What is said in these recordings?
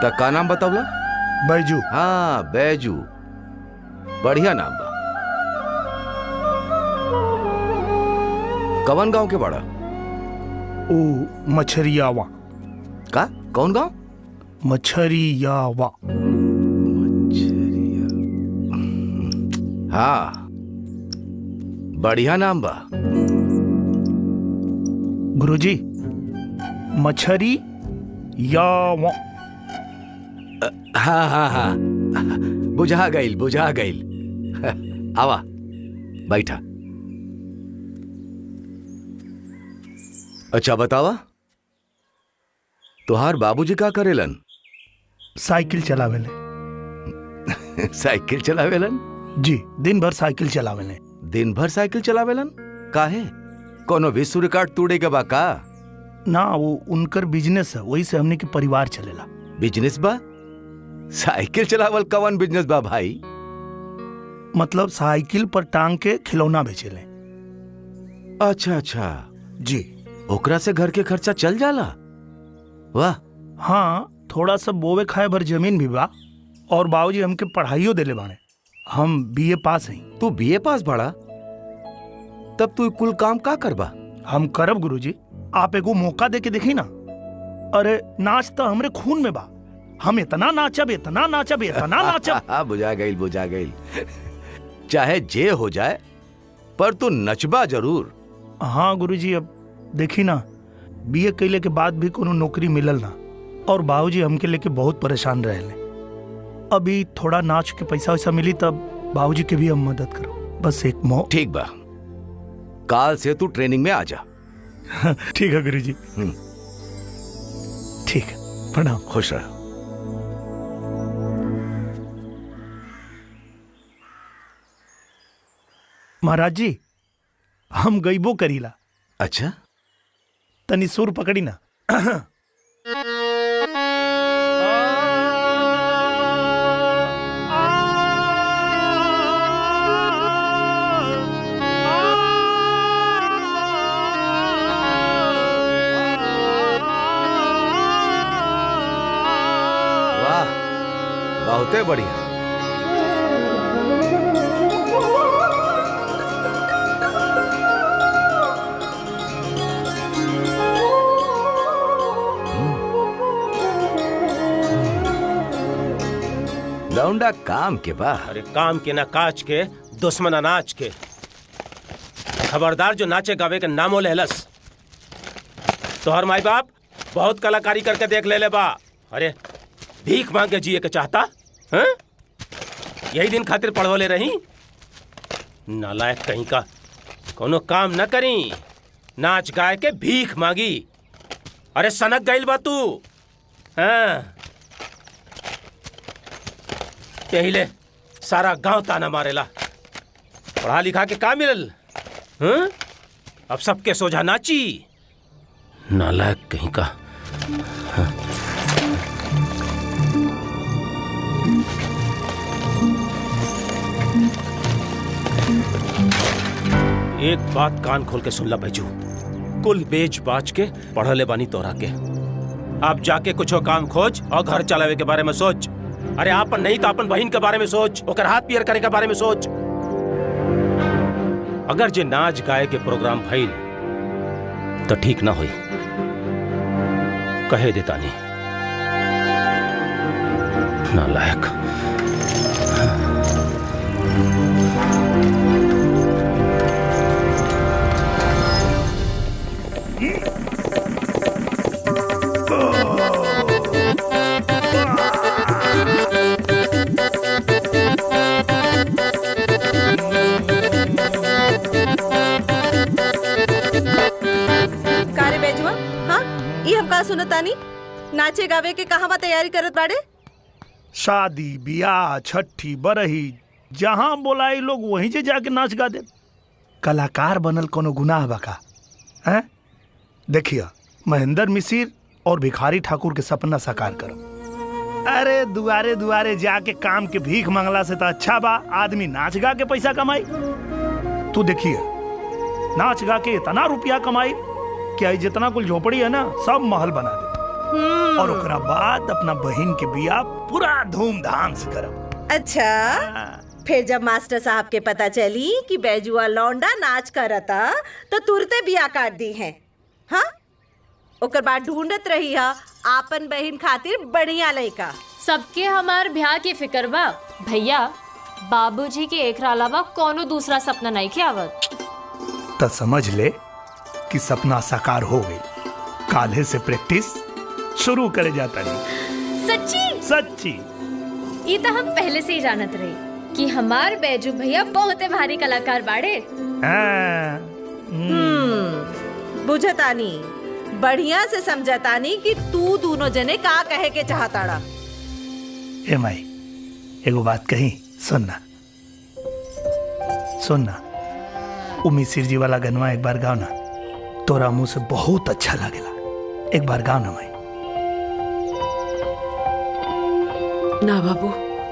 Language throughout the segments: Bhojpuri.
ता का नाम बतावला बैजू हाँ बैजू बढ़िया नाम बा कवन गांव के बड़ा ओ मछरियावा का कौन गांव मछरियावा हाँ बढ़िया नाम बा गुरुजी मछरी यावा हाँ हाँ हाँ बुझा गईल बुझा गईल आवा बैठा अच्छा बतावा तुहार बाबूजी का करेलन साइकिल चलावेले साइकिल चलावेलन जी दिन भर साइकिल चलावेले दिन भर साइकिल चलावेलन काहे कोनो विश्व रिकॉर्ड तोड़े के बा का ना वो उनकर बिजनेस है वही से हमने के परिवार चलेला बिजनेस बा साइकिल चलावल कवन बिजनेस बा भाई मतलब साइकिल पर टांग के खिलौना बेचेले अच्छा अच्छा जी ओकरा से घर के खर्चा चल जाला वाह हाँ थोड़ा सा बोवे खाए भर जमीन भी बा और बाबूजी हमके पढ़ाइयो देले बाने हम बीए पास हैं तू बीए पास बड़ा तब तू कुल काम का करबा हम करब गुरुजी आप एगो मौका दे के देखी ना अरे नाच तो हमरे खून में बा हम इतना नाचब इतना नाचब इतना नाचब हाँ बुझा गईल बुझा गईल चाहे जे हो जाए पर तू नचबा जरूर हाँ गुरुजी अब देखी ना बीए कैले के बाद भी कोनो नौकरी मिलल ना और बाबूजी हमके लेके बहुत परेशान रहले अभी थोड़ा नाच के पैसा वैसा मिली तब बाबूजी के भी हम मदद करो बस एक मौ ठीक बा काल से तू ट्रेनिंग में आ जा ठीक है गुरुजी हम्म। ठीक है प्रणाम खुश रह महाराज जी हम गईबो करीला अच्छा तनी सुर पकड़ी ना वाह बहुते बढ़िया लौंडा काम के बा अरे काम के ना काज के दुश्मन अनाज के खबरदार जो नाचे गावे के नामो लहलस तोहर माई बाप बहुत कलाकारी करके देख ले ले बा अरे भीख मांग के जिए के चाहता हैं? यही दिन खातिर पढ़वले रही नालायक कहीं का कोनो काम न करी नाच गाय के भीख मांगी अरे सनक गईल बा तू हाँ यही ले सारा गांव ताना मारेला पढ़ा लिखा के का मिलल हं? अब सबके सोझा नाची नालायक कहीं का एक बात कान खोल के सुन ला बैजू कुल बेच बाच के पढ़ले बानी तोरा के आप जाके कुछो काम खोज और घर चलावे के बारे में सोच अरे आपन नहीं तो अपन बहन के बारे में सोच ओकर हाथ पियर करे के बारे में सोच अगर जे नाच गाए के प्रोग्राम भइल तो ठीक ना होई कहे देता नहीं नालायक कारे बेजुआ हाँ ई हम का सुनतानी नाचे गावे के कहवा तैयारी करत बाड़े शादी बियाह छठी बरही जहाँ बोलाई लोग वहीं से जाके नाच गा दे कलाकार बनल कोनो गुनाह बका हैं देखिए महेंद्र मिसिर और भिखारी ठाकुर के सपना साकार करो अरे दुआरे दुआरे जाके काम के भीख मांगला से तो अच्छा बा आदमी नाच गा के पैसा कमाई तू देखिए नाच गा के इतना रुपया कमाई कि आई जितना कुल झोपड़ी है ना सब महल बना दे और ओकरा बाद अपना बहन के बियाह पूरा धूमधाम से करब अच्छा फिर जब मास्टर साहब के पता चली कि बैजुआ लौंडा नाच करता तो तुरते बिया काट दी है हाँ ओकर बाद ढूंढत रही हा आपन बहन खातिर बढ़िया लड़का सबके हमार ब्याह के फिक्र बा भैया बाबूजी के एक अलावा कोनो दूसरा सपना नहीं के आवत तो समझ ले कि सपना साकार हो गई काल्हे से प्रैक्टिस शुरू करे जाता नहीं सच्ची सच्ची ये तो हम पहले से ही जानत रही कि हमार बैजू भैया बहुत भारी कलाकार बाड़े हाँ, बुझतानी बढ़िया से समझतानी कि तू दोनों जने का कहे के चाहताड़ा ए माई एगो बात कही सुनना सुनना उ मिसिर जी वाला गनवा एक बार गाओ ना तोरा मुंह से बहुत अच्छा लागेला एक बार गाओ ना माई ना बाबू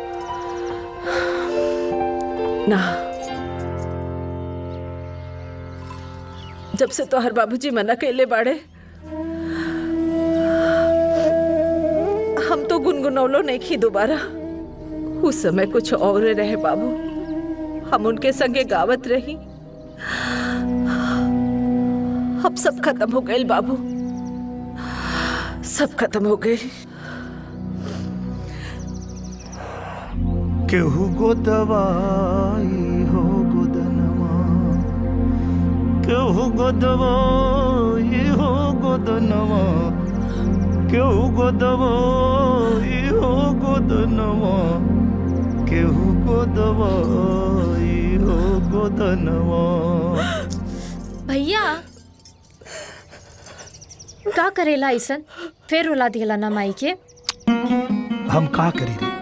ना जब से तोहर बाबूजी मना कैले बाड़े हम तो गुनगुनौलो नहीं खी दोबारा उस समय कुछ और रहे बाबू हम उनके संगे गावत रही अब सब खत्म हो गए बाबू सब खत्म हो गए केहू गो दवाई हो गोदनमा केहू गो दवाई हो गोदनमा केहू गो दवाई हो गोदनमा केहू गो दवाई हो गोदनमा भैया का करेला ऐसन फिर रुला दिला ना माई के हम का करी रे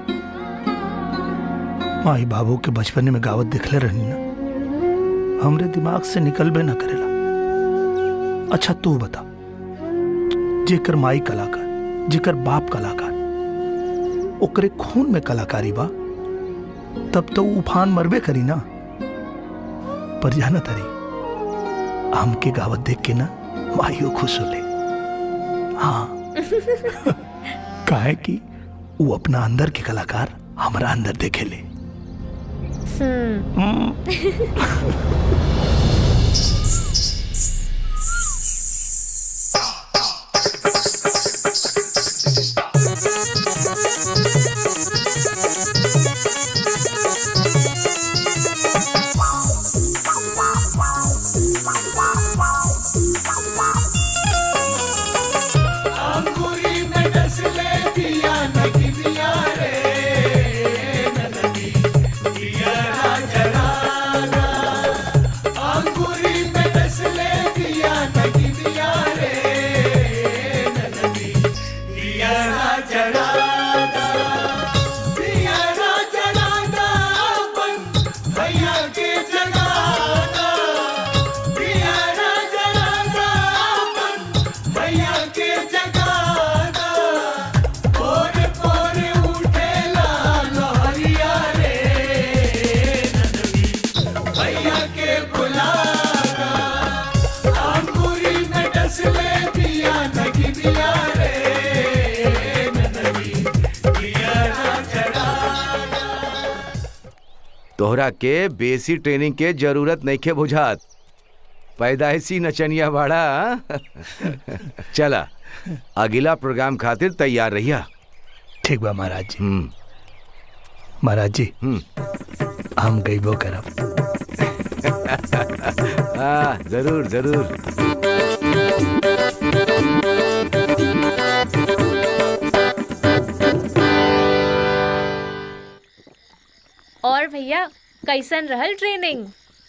माई बाबू के बचपने में गावत दिखले रहनी ना हमरे दिमाग से निकलबे ना करेला अच्छा तू बता जेकर माई कलाकार जेकर बाप कलाकार ओकरे खून में कलाकारी बा तब तो उ उफान मरबे करी ना पर जाना तरी हमके गावत देख के ना माइयो खुश होले हाँ काहे कि वो अपना अंदर के कलाकार हमारा अंदर देखे ले तोहरा के बेसी ट्रेनिंग के जरूरत नहीं के बुझात पैदाइशी नचनिया बाड़ा हाँ? चला अगला प्रोग्राम खातिर तैयार रहिया ठीक बा महाराज जी हम्म महाराज जी हम्म हम गईबो करब हाँ जरूर जरूर और भैया कैसन रहल ट्रेनिंग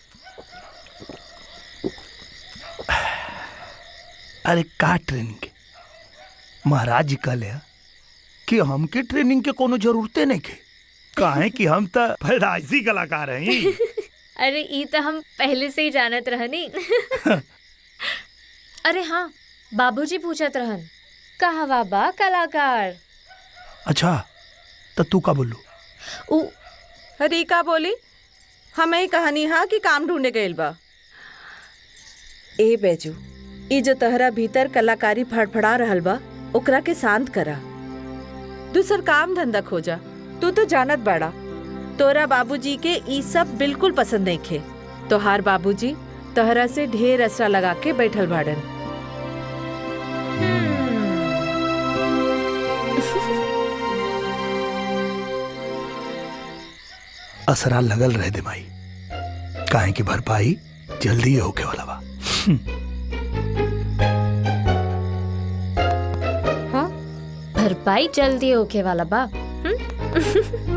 अरे का ट्रेनिंग के महाराज जी कहले हैं कि हमके ट्रेनिंग के कोनो जरूरते नहीं के काहे कि हम तो पैदाइशी कलाकार हैं अरे ई तो हम पहले से ही जानत रहनी अरे हाँ बाबूजी पूछत रहन कहवा बा कलाकार अच्छा तो तू का बोलू उ अरे का बोली हमें ही कहानी हा कि काम ढूंढे गइल बा ए बेजू ई जो तहरा भीतर कलाकारी फड़फड़ा रहल बा ओकरा के शांत करा दूसर काम धंधा खोजा तू तो जानत बड़ा तोरा बाबूजी के ई सब बिल्कुल पसंद नहीं खे तोहार बाबूजी तोहरा से ढेर असरा लगा के बैठल बाड़न असरा लगल रहे दे माई काहे की भरपाई जल्दी होके वाला बा हाँ भरपाई जल्दी होके वाला बा हम्म?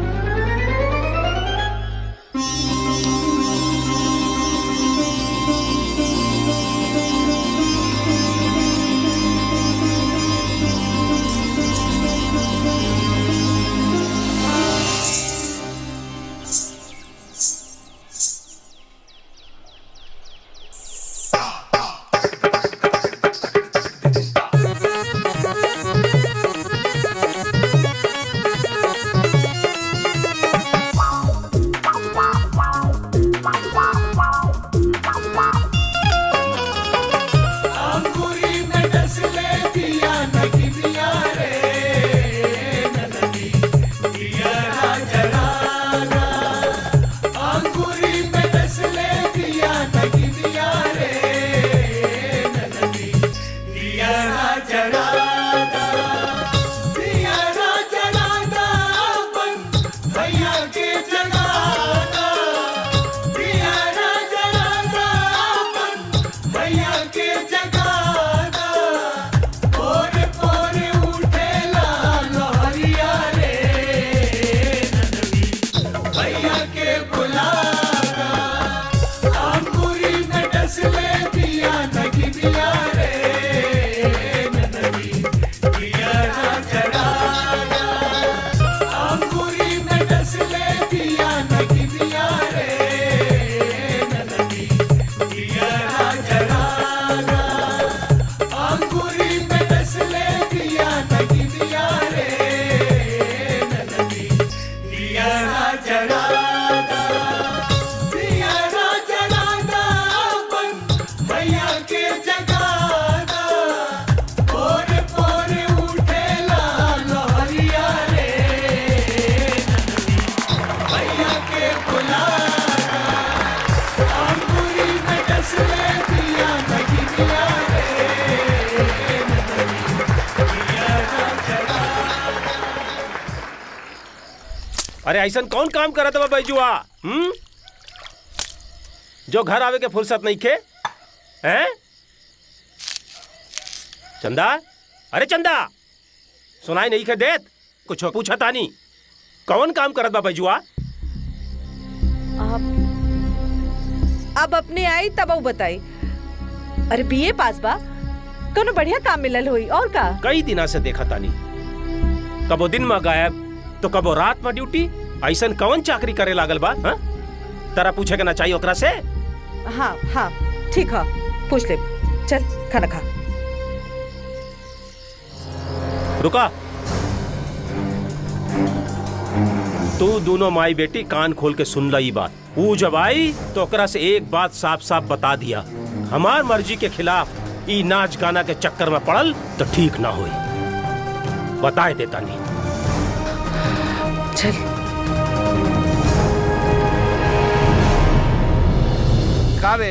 अरे ऐसा कौन काम करत बा बैजुआ हम्म जो घर आवे के फुर्सत नहीं खे हैं चंदा अरे चंदा सुनाई नहीं खे देत कुछ पूछा तानी कौन काम करत बा बैजुआ अब अब अपने आई तब ऊ बताई अरे बीए पास बा कोनो बढ़िया काम मिलल होई और का कई दिना से देखा तानी कबो दिन में गायब तो कबो रात में ड्यूटी ऐसन कौन चाकरी करे लागल बा हाँ? तरा पूछे के ना चाहिए ओकरा से हाँ हाँ ठीक है पूछ ले चल खाना खा रुका तू दोनों माई बेटी कान खोल के सुन ला ई बात वो जब आई तो ओकरा से एक बात साफ साफ बता दिया हमार मर्जी के खिलाफ ई नाच गाना के चक्कर में पड़ल तो ठीक ना होई बताए देता नहीं चल का रे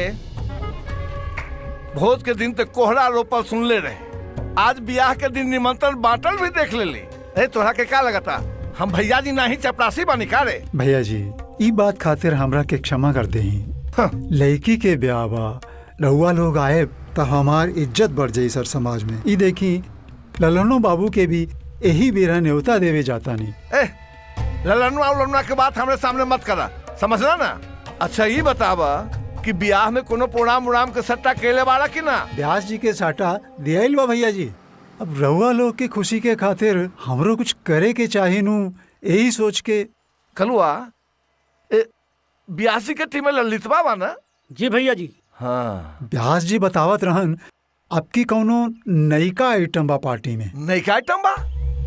भोज के दिन तक कोहरा रोपल सुनले रहे आज ब्याह के दिन निमंत्रण बांटल भी देख लेली अरे तोहरा के का लगता हम भैया जी नाही चपरासी बानी का रे भैया जी ई बात खातिर हमरा के क्षमा कर दे हाँ। लड़की के ब्याह बा रहुआ लोग आए तो हमार इज्जत बढ़ जाई सर समाज में ई देखी ललनो बाबू के भी यही बेरा न्योता देवे जाता नहीं ए ललनुआ उलनुआ के बात हमरे सामने मत करा समझला ना अच्छा ये बतावा कि ब्याह में कोनो प्रोग्राम उड़ाम के सट्टा केले वाला कि ना ब्यास जी के साटा दियाइल बा भैया जी अब रहुआ लोग के खुशी के खातिर हमरो कुछ करे के चाहे नू यही सोच के कलुआ ए ब्यासी के टीम में ललितवा बा ना जी भैया जी हाँ ब्यास जी बतावत रहन आपकी कौनो नयका आइटम बा पार्टी में नहीं का आइटम बा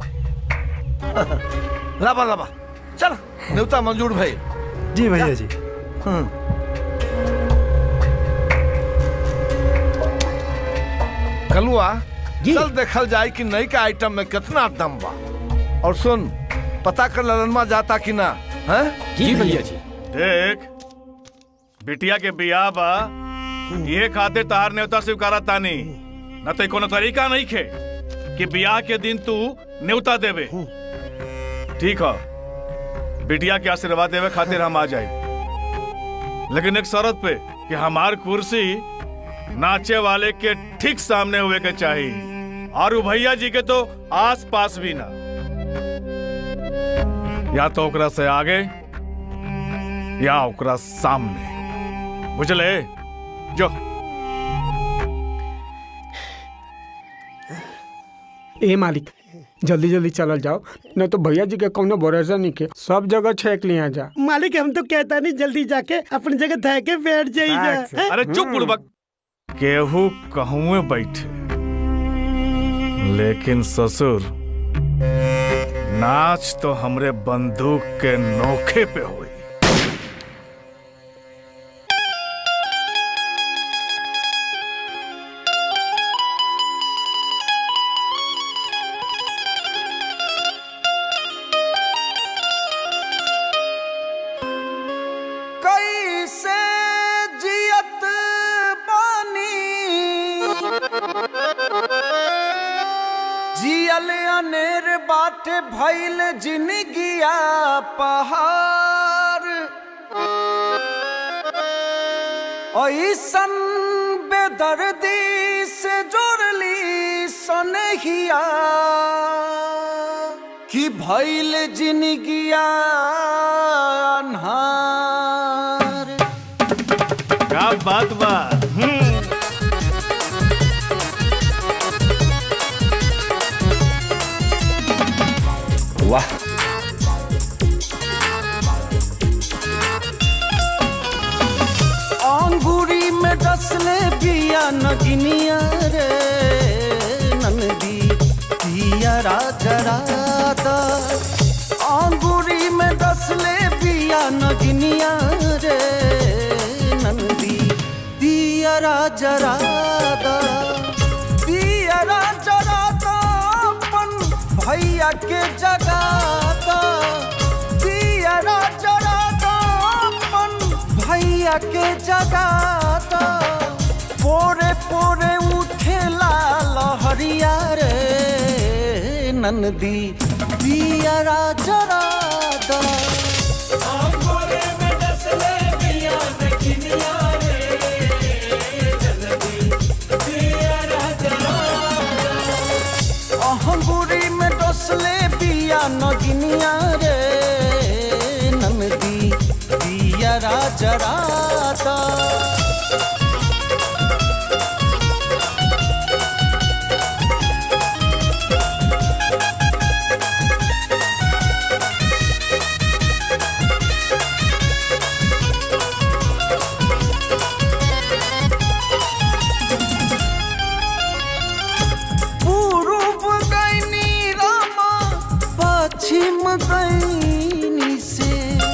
लाबा लाबा चल न्योता मंजूर भाई जी भैया जी कलुआ चल देखल जाए कि नई का आइटम में कितना दम बा और सुन पता कर ललनमा जाता कि ना है जी भैया जी देख बिटिया के बियाह बा ये खातिर तार न्योता स्वीकारा तानी न तो कोनो तरीका नहीं खे कि बियाह के दिन तू न्योता देवे ठीक है बिटिया के आशीर्वाद देवे खातिर हम आ जाए लेकिन एक शर्त पे कि हमार कुर्सी नाचे वाले के ठीक सामने हुए के चाहिए और उ भैया जी के तो आस पास भी ना या तो ओकरा से आगे या ओकरा सामने बुझले जो ए मालिक जल्दी जल्दी चलल जाओ नहीं तो भैया जी के कौनो भरोसा नहीं के सब जगह छेक लिया जा मालिक हम तो कहता नहीं जल्दी जाके अपनी जगह धा के बैठ जाइए अरे चुप बुड़बक केहू कहूँ बैठे लेकिन ससुर नाच तो हमरे बंदूक के नोखे पे हुई कैसे जियत बानी जियल अनेर बाटे भइल जिनगिया पहाड़ ऐसन बेदर्दी से जोड़ली सनहिया कि भइल जिनगिया अन्हार क्या बात बा वाह अंगूरी में डसले बिया नगिनिया रे नंदी पिया राजरादा अंगूरी में डसले बिया नगिनिया रे नंदी पिया राजरादा पिया राजरादा अपन भैया के जगाता पिया राजरादा अपन भैया के जगाता पोरे पोरे उठेला लहरिया रे नंदी पिया राजरादा अहंगुरी में डसले बिया नगिनिया रे नंदी पिया राजरादा पूर्व गैनी रामा पश्चिम गैनी से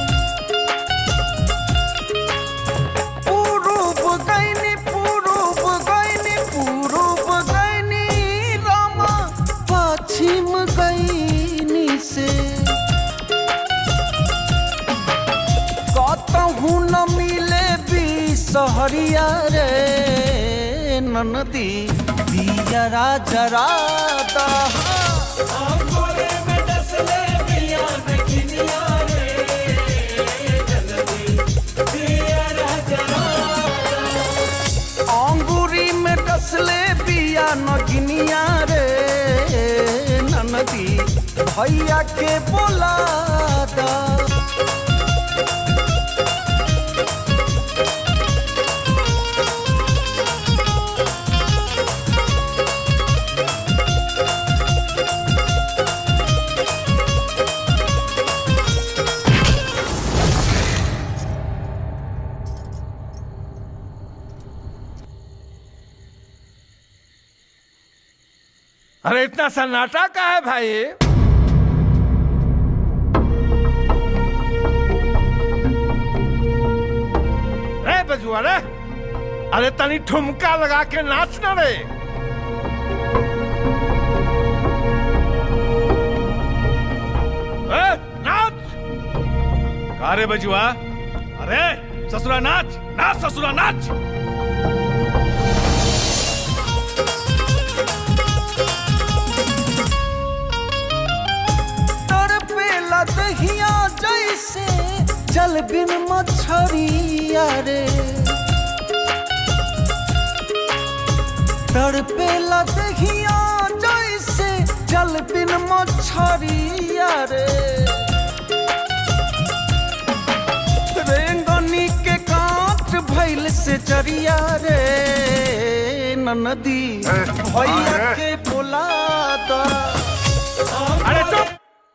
पूर्व गैनी पूर्व गैनी पूर्व गैनी रामा पश्चिम गैनी से कतहू न मिले भी सहरिया रे ननदी दिया राजरादा अंगूरी में डसले बिया नगिनिया रे ननदी भैया के बोलादा अरे इतना सन्नाटा का है भाई रे बजुआ रे अरे तनी ठुमका लगा के नाच ना रे का रे बजुआ अरे ससुरा नाच नाच ससुरा नाच तड़पेला दहिया जैसे जल बिन मछरिया रे तड़पेला दहिया जैसे जल बिन मछरिया रे रेंगनी के काट भैल से जरिया रे नदी भैया के बोला दा अरे चुप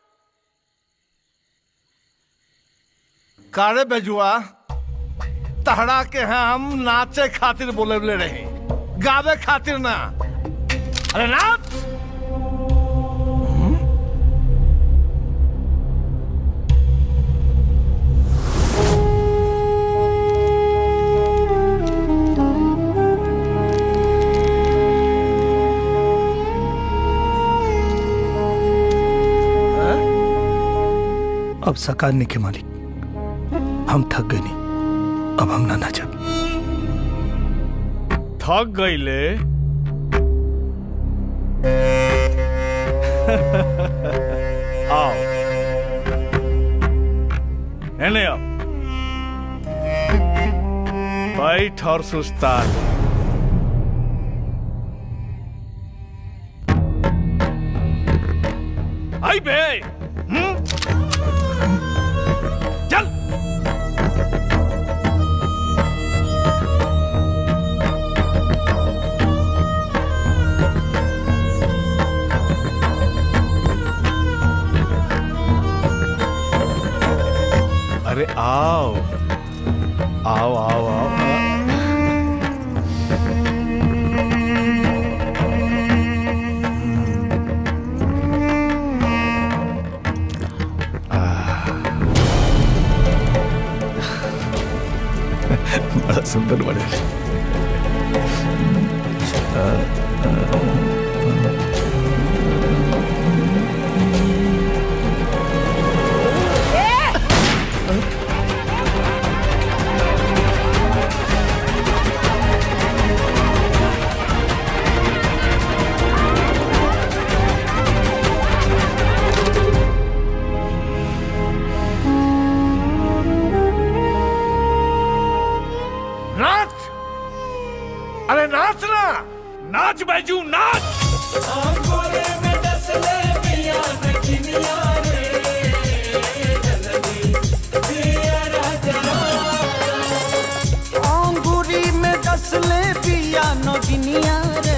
कारे बेजुआ तहरा के हैं हम नाचे खातिर बोले रहे गावे खातिर ना अरे नाच अब सकारने के मालिक हम थक गए नहीं अब हम ना नाचब थक गईले आओ एने आओ बैठ और सुस्तान आई बे हम्म? चल अरे आओ आओ आओ आओ बड़ा सुंदर बने नाच अरे नाच ना नाच बैजू नाच अंगूरी में डसले पिया नगिनिया रे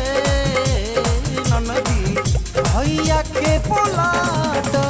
ननदी भैया के बोला दा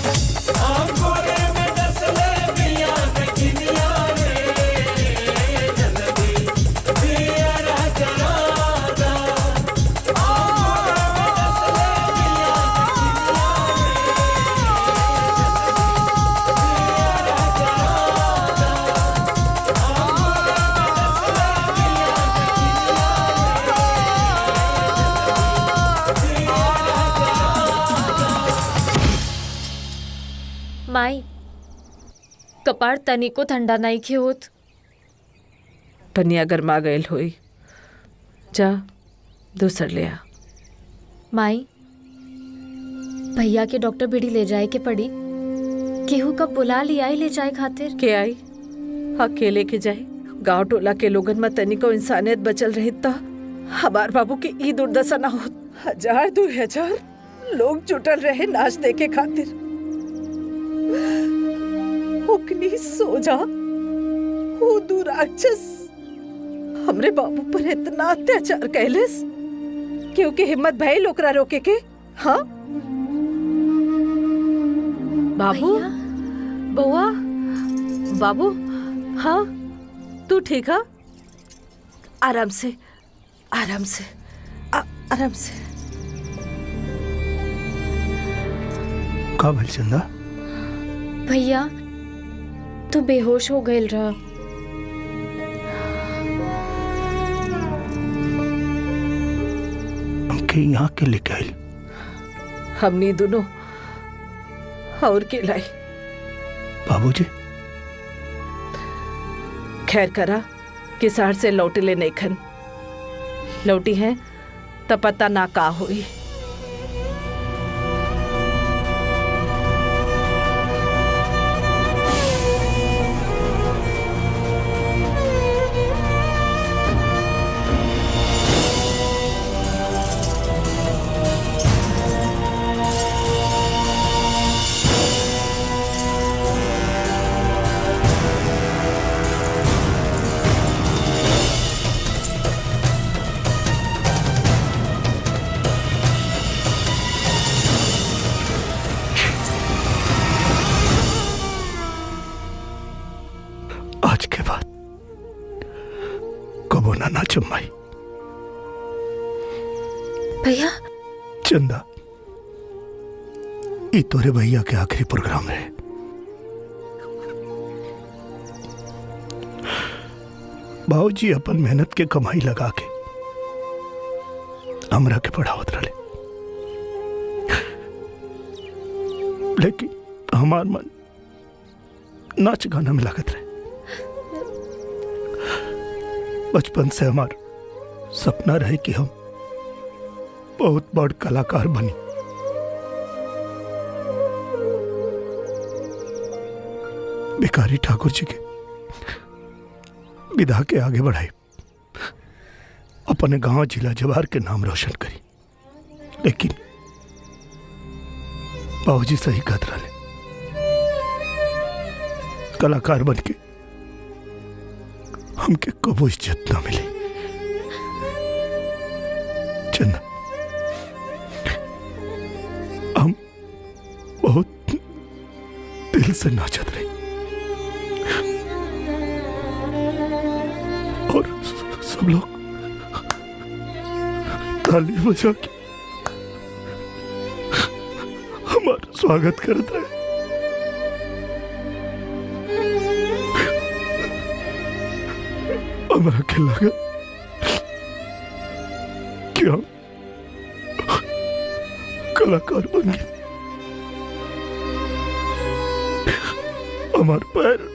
माई कपार तनिको ठंडा नहीं खे होत पनिया गरमा गयल होई जा दूसर ले आ माई भैया के डॉक्टर भिड़ी ले जाए के पड़ी केहू कब बुला लिया ले जाए खातिर के आई अकेले के जाए गांव टोला के लोगन में तनिको इंसानियत बचल रही तो हमार बाबू की ई दुर्दशा ना होत हजार दो हजार लोग जुटल रहे नाच देखे खातिर ओकनी सोजा वो दू राक्षस हमरे बाबू पर इतना अत्याचार कैलेस क्योंकि हिम्मत भइल ओकरा रोके के हाँ बाबू बउआ बाबू हाँ तू ठीक है आराम से आराम से आ, आराम से का भइल चंदा भैया तू बेहोश हो गए रहा हमके यहाँ के लेके आइल हमनी दोनों और के लाई बाबूजी खैर करा कि शहर से लौटे ले नहीं खन लौटी है तब पता ना का हुई आज के बाद कबो ना नाचम माई भैया चंदा ई तोरे भैया के आखिरी प्रोग्राम रहे बाबूजी अपन मेहनत के कमाई लगा के हमरा के पढ़ावत रहे लेकिन हमार मन नाच गाना में लागत रहे बचपन से हमार सपना रहे कि हम बहुत बड़ कलाकार बनी भिखारी ठाकुर जी के विधा के आगे बढ़ाई अपने गांव जिला जवार के नाम रोशन करी लेकिन बाबूजी सही कहत रहे कलाकार बन के हमके कबो इज्जत ना मिली चंदा हम बहुत दिल से नाचत रही और स- सब लोग ताली बजा के हमारा स्वागत करत रहे हमरा के लगा कि हम कलाकार बन गए हमार पैर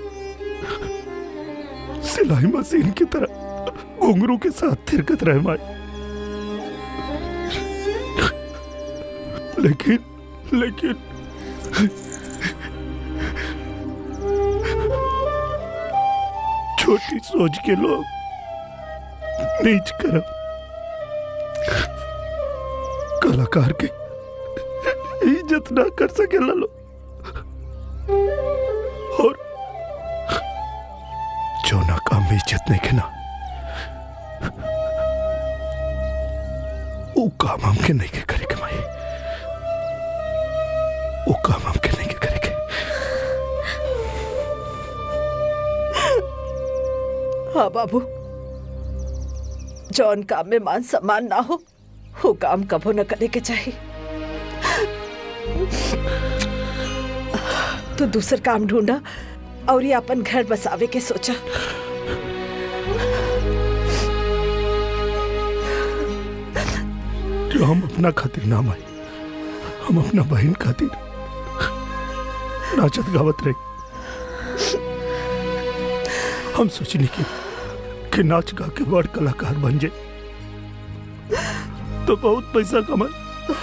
सिलाई मशीन की तरह घुंघरू के साथ थिरकत रहे माई लेकिन लेकिन छोटी सोच के लोग नीच करम कलाकार के इज्जत ना कर सके लो और जो ना काम में इज्जत नहीं के ना वो काम हमके नहीं के करे के माई वो काम हमके नहीं के करे के हाँ बाबू जौन काम में मान सम्मान ना हो वो काम कबो न करे के चाहिए तो दूसर काम ढूंढा और ये अपन घर बसावे के सोचा जो हम अपना खातिर ना माई हम अपना बहन खातिर नाचत गावत रहे हम सोचनी कि, कि नाच गा के बड़ कलाकार बन जाए तो बहुत पैसा कमाए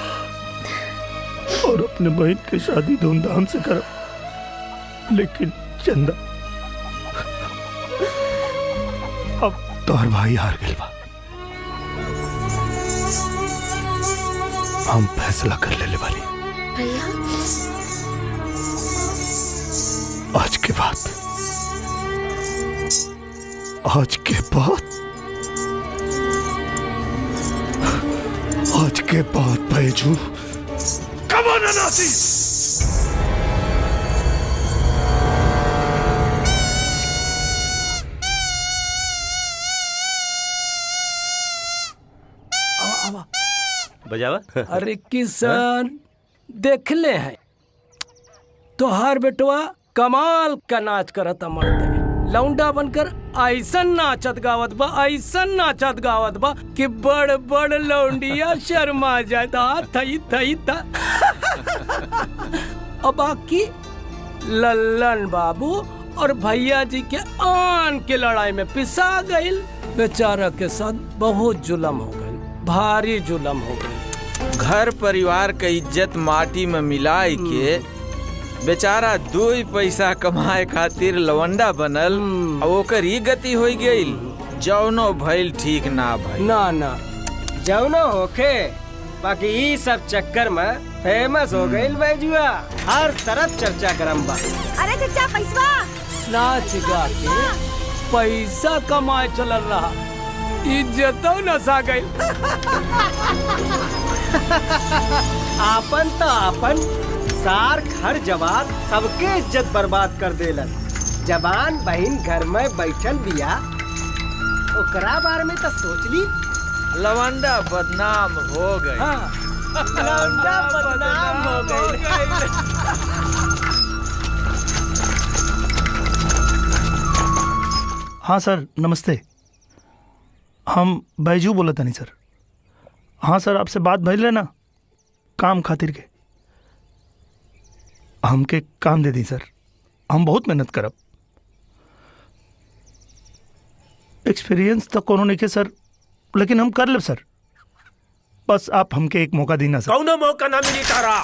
और अपने बहन की शादी धूमधाम से कर लेकिन चंदा अब तोहर भाई हार गए बा हम फैसला कर लेने वाली भैया आज के बाद आज के बाद आज के बाद बैजू कबो न नाची बजावा अरे किसान देख ले हैं तोहार बेटवा कमाल का नाच करता मर्द लौंडा बनकर ऐसन नाचत गावत बा ऐसन नाचत गावत बा कि बड़ बड़ लौंडिया शर्मा जाए था थई थई था और बाकी लल्लन बाबू और भैया जी के आन के लड़ाई में पिसा गईल बेचारा के साथ बहुत जुलम हो गई भारी जुलम हो गई घर परिवार के इज्जत माटी में मिलाए के बेचारा दो ही पैसा कमाए खातिर लवंडा बनल और ओकर ही गति हो गईल जौनो भइल ठीक ना भइल ना ना जौनो होखे बाकी ई सब चक्कर में फेमस हो गई बैजुआ हर तरफ चर्चा करम बा अरे चचा पैसवा नाच गा के पैसा कमाए चलल रहा इज्जतो नसा गई आपन तो आपन सार घर जवान सबके इज्जत बर्बाद कर देलन जवान बहन घर में बैठल बिया ओकरा बारे में तो सोच ली लवंडा बदनाम हो गए लौंडा बदनाम हो गई हाँ सर नमस्ते हम बैजू बोला तनी सर हाँ सर आपसे बात भइल रहे ना काम खातिर के हमके काम दे दी सर हम बहुत मेहनत करब एक्सपीरियंस तो कोनो नहीं के सर लेकिन हम कर लेब सर बस आप हमके एक मौका देना सर कौनो मौका ना मिली तारा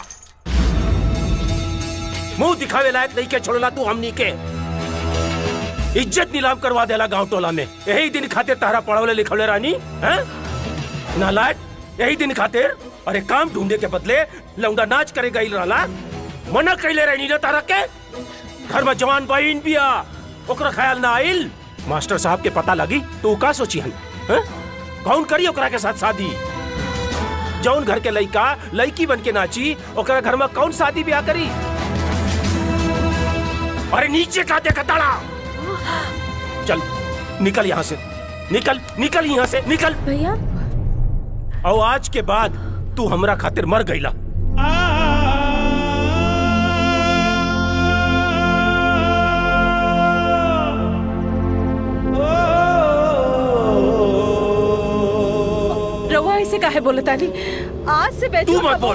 मुंह दिखावे लायक नहीं के छोड़ला तू हमनी के इज्जत नीलाम करवा देला गांव टोला में यही दिन खातिर तारा पढ़वले लिखवले रानी हैं नालायक यही दिन खातिर अरे काम ढूंढे के बदले लौंडा नाच करे गई रहला मना कैले रहनी ना तारा के घर में जवान बहन बिया ओकरा ख्याल ना आइल मास्टर साहब के पता लगी तो उ का सोची हन हैं? कौन करी ओकरा के साथ शादी जौन घर के लड़का लड़की बन के नाची ओकरा घर में कौन शादी ब्याह करी अरे नीचे का देखा ताड़ा चल निकल यहाँ से निकल निकल यहाँ से निकल भैया और आज के बाद तू हमरा खातिर मर गईला रवा ऐसे काहे बोले तानी आज से बैठो तू मत बोल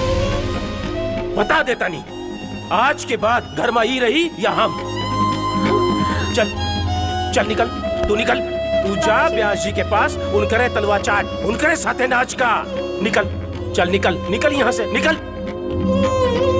बता देता नहीं आज के बाद घर में ही रही या हम चल चल निकल तू निकल तू जा ब्यास जी के पास उनकरे तलवा चाट उनकरे साथे नाच का निकल चल निकल निकल यहाँ से निकल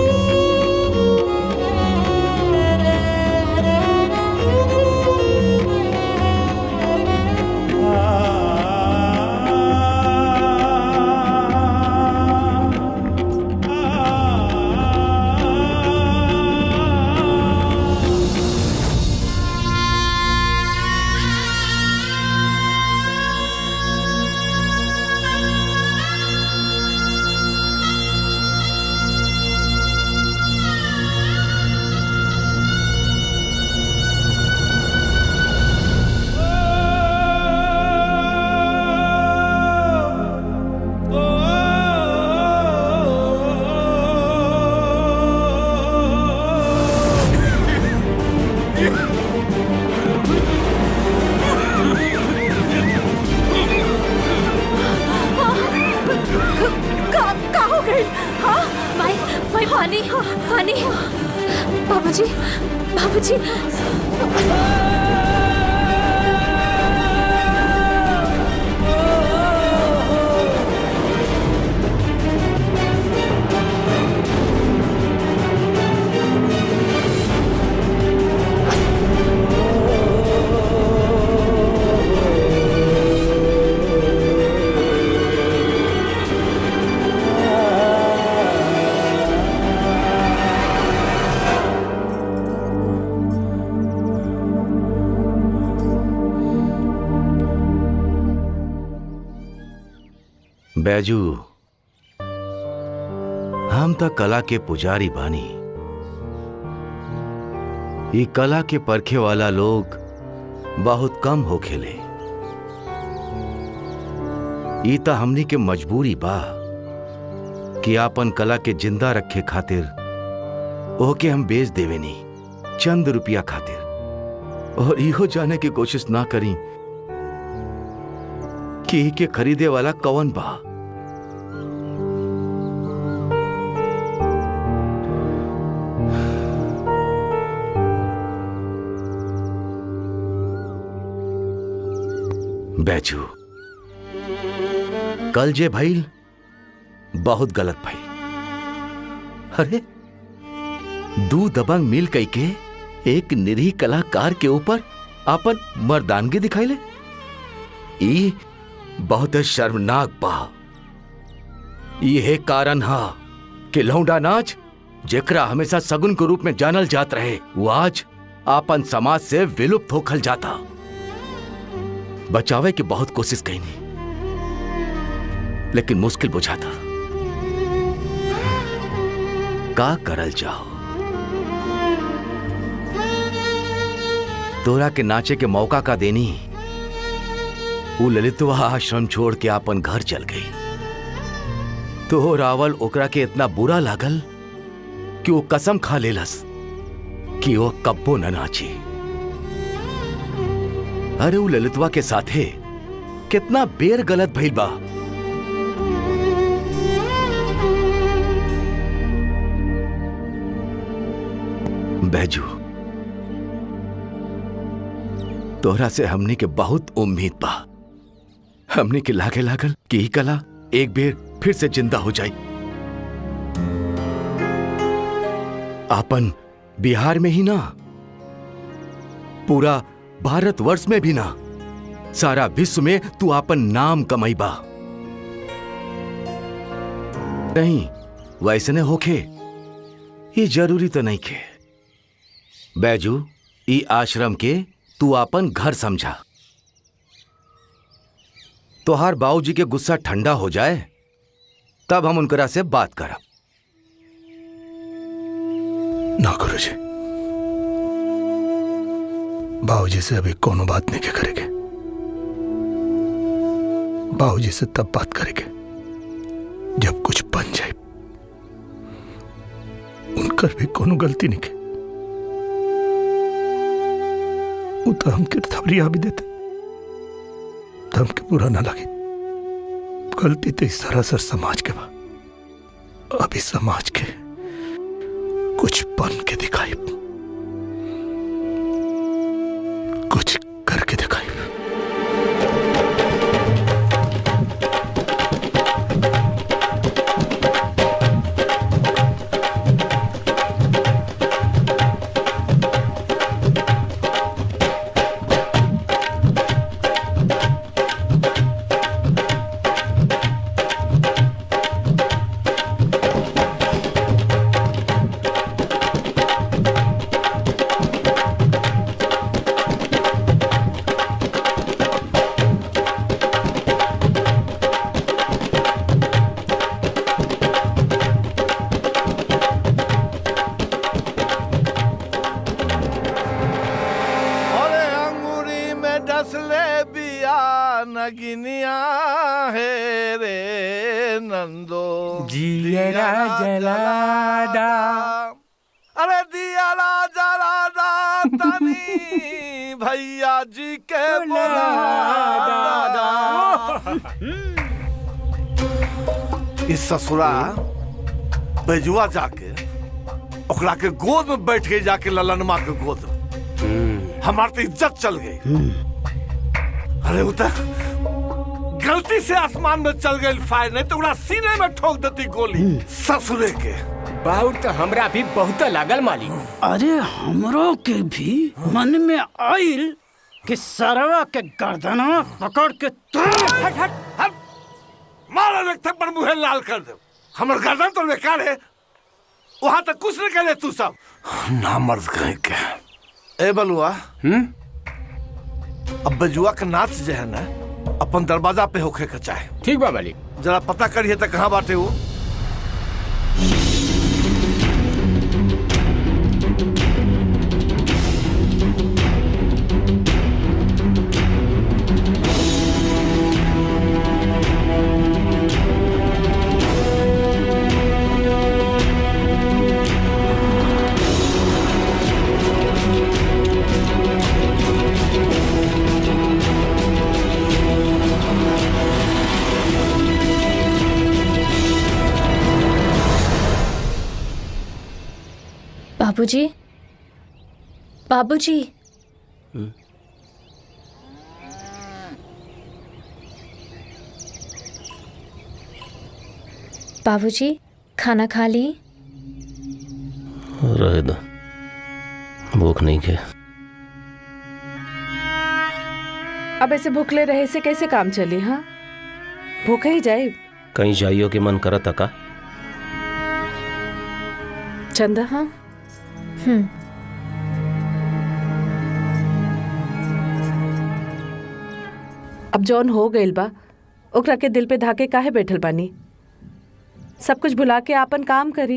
का का हो गई हाँ माई माई पानी पानी बाबूजी बाबूजी बैजू हम त कला के पुजारी बानी ई कला के परखे वाला लोग बहुत कम हो खेले ई त हमनी के मजबूरी बा कि आपन कला के जिंदा रखे खातिर ओके हम बेच देवेनी चंद रुपया खातिर और इहो जाने की कोशिश ना करी कि ई के खरीदे वाला कौन बा बैजू कल जे भइल बहुत गलत भइल अरे दू दबंग मिल कई के एक निरीह कलाकार के ऊपर अपन मर्दानगी दिखाइले ई बहुत शर्मनाक बा यह कारण हा कि लौंडा नाच जेकरा हमेशा सगुन के रूप में जानल जात रहे वो आज आपन समाज से विलुप्त होखल जाता बचावे की बहुत कोशिश कईनी लेकिन मुश्किल बुझाता का करल जाओ तोरा के नाचे के मौका का देनी वो ललितवा आश्रम छोड़ के अपन घर चल गई तो रावल ओकरा के इतना बुरा लागल कि वो कसम खा लेलस कि वो कब्बो न नाची अरे वो ललितवा के साथे कितना बेर गलत भइल बा बैजू तोहरा से हमनी के बहुत उम्मीद बा हमनी के लागे लागल कि ई कला एक बेर फिर से जिंदा हो जाई आपन बिहार में ही ना पूरा भारतवर्ष में भी ना सारा विश्व में तू आपन नाम कमाईबा नहीं वैसने होखे ये जरूरी तो नहीं खे बैजू ई आश्रम के तू आपन घर समझा तोहार बाबूजी के गुस्सा ठंडा हो जाए तब हम उनकरा से बात करब ना करो जी बाबूजी से अभी कोनो बात नहीं के करेंगे बाबूजी से तब बात करेंगे जब कुछ बन जाए उनकर भी कोनो गलती नहीं के वो तो हमके थबरिया भी देते तो हमके बुरा ना लगे गलती तो इस सरासर समाज के बा अभी समाज के कुछ बन के दिखाई कुछ करके दिखाई अरे अंगूरी में डसले बिया नगिनिया है रे नंदो जियरा जलादा अरे दियाला जलादा तनी भैया जी के बोला इस ससुरा बेजुआ जाके ओकरा के गोद में बैठ गई जाके ललनमा के गोद में हमार तो इज्जत चल गई अरे वो तो गलती से आसमान में चल गई फायर नहीं तो उड़ा सीने में ठोक देती गोली ससुरे के बहुत तो हमरा भी बहुत लागल मालिक अरे हमरो के भी मन में आइल कि सरवा के गर्दनवा पकड़ के हट हट हट मारा लगता पर मुहे लाल कर दे हमर गर्दन तो बेकार है वहां तक कुछ नहीं करे तू सब ना मर्द कहीं के ए बलुआ हम्म अब बजुआ का नाच जो है ना अपन दरवाजा पे होखे के चाहे ठीक बा मालिक जरा पता करिए तो कहाँ बाटे वो बाबूजी बाबूजी बाबूजी खाना खा ली रहे दो भूख नहीं के अब ऐसे भूखले रहे से कैसे काम चली हाँ भूखे ही जाए कहीं जाइयो के मन करत का चंदा हाँ हम्म अब जौन हो गइल बा ओकरा के दिल पे धाके काहे बैठल बानी सब कुछ भुला के आपन काम करी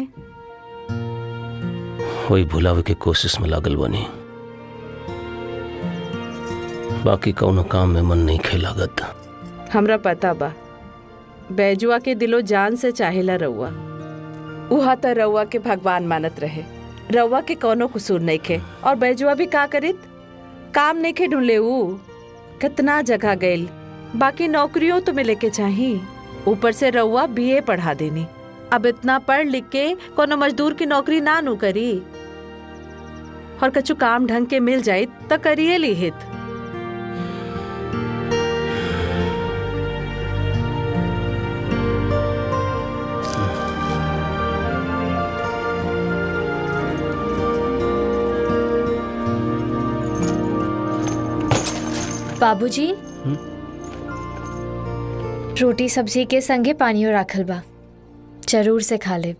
वही भुलावे के कोशिश में लागल बनी बाकी कौनो काम में मन नहीं खे लागत हमरा पता बा बैजुआ के दिलो जान से चाहेला रउआ उहा त रउआ के भगवान मानत रहे रउआ के कौनो कसूर नहीं खे और बैजुआ भी का करित काम नहीं खे ढूंढले ऊ कितना जगह गइल बाकी नौकरियों तो मिले के चाही ऊपर से रउआ बीए पढ़ा देनी अब इतना पढ़ लिख के कोनो मजदूर की नौकरी ना नू करी और कछु काम ढंग के मिल जाई त करिए ली हित बाबूजी रोटी सब्जी के संगे पानियो राखल बा जरूर से खा ले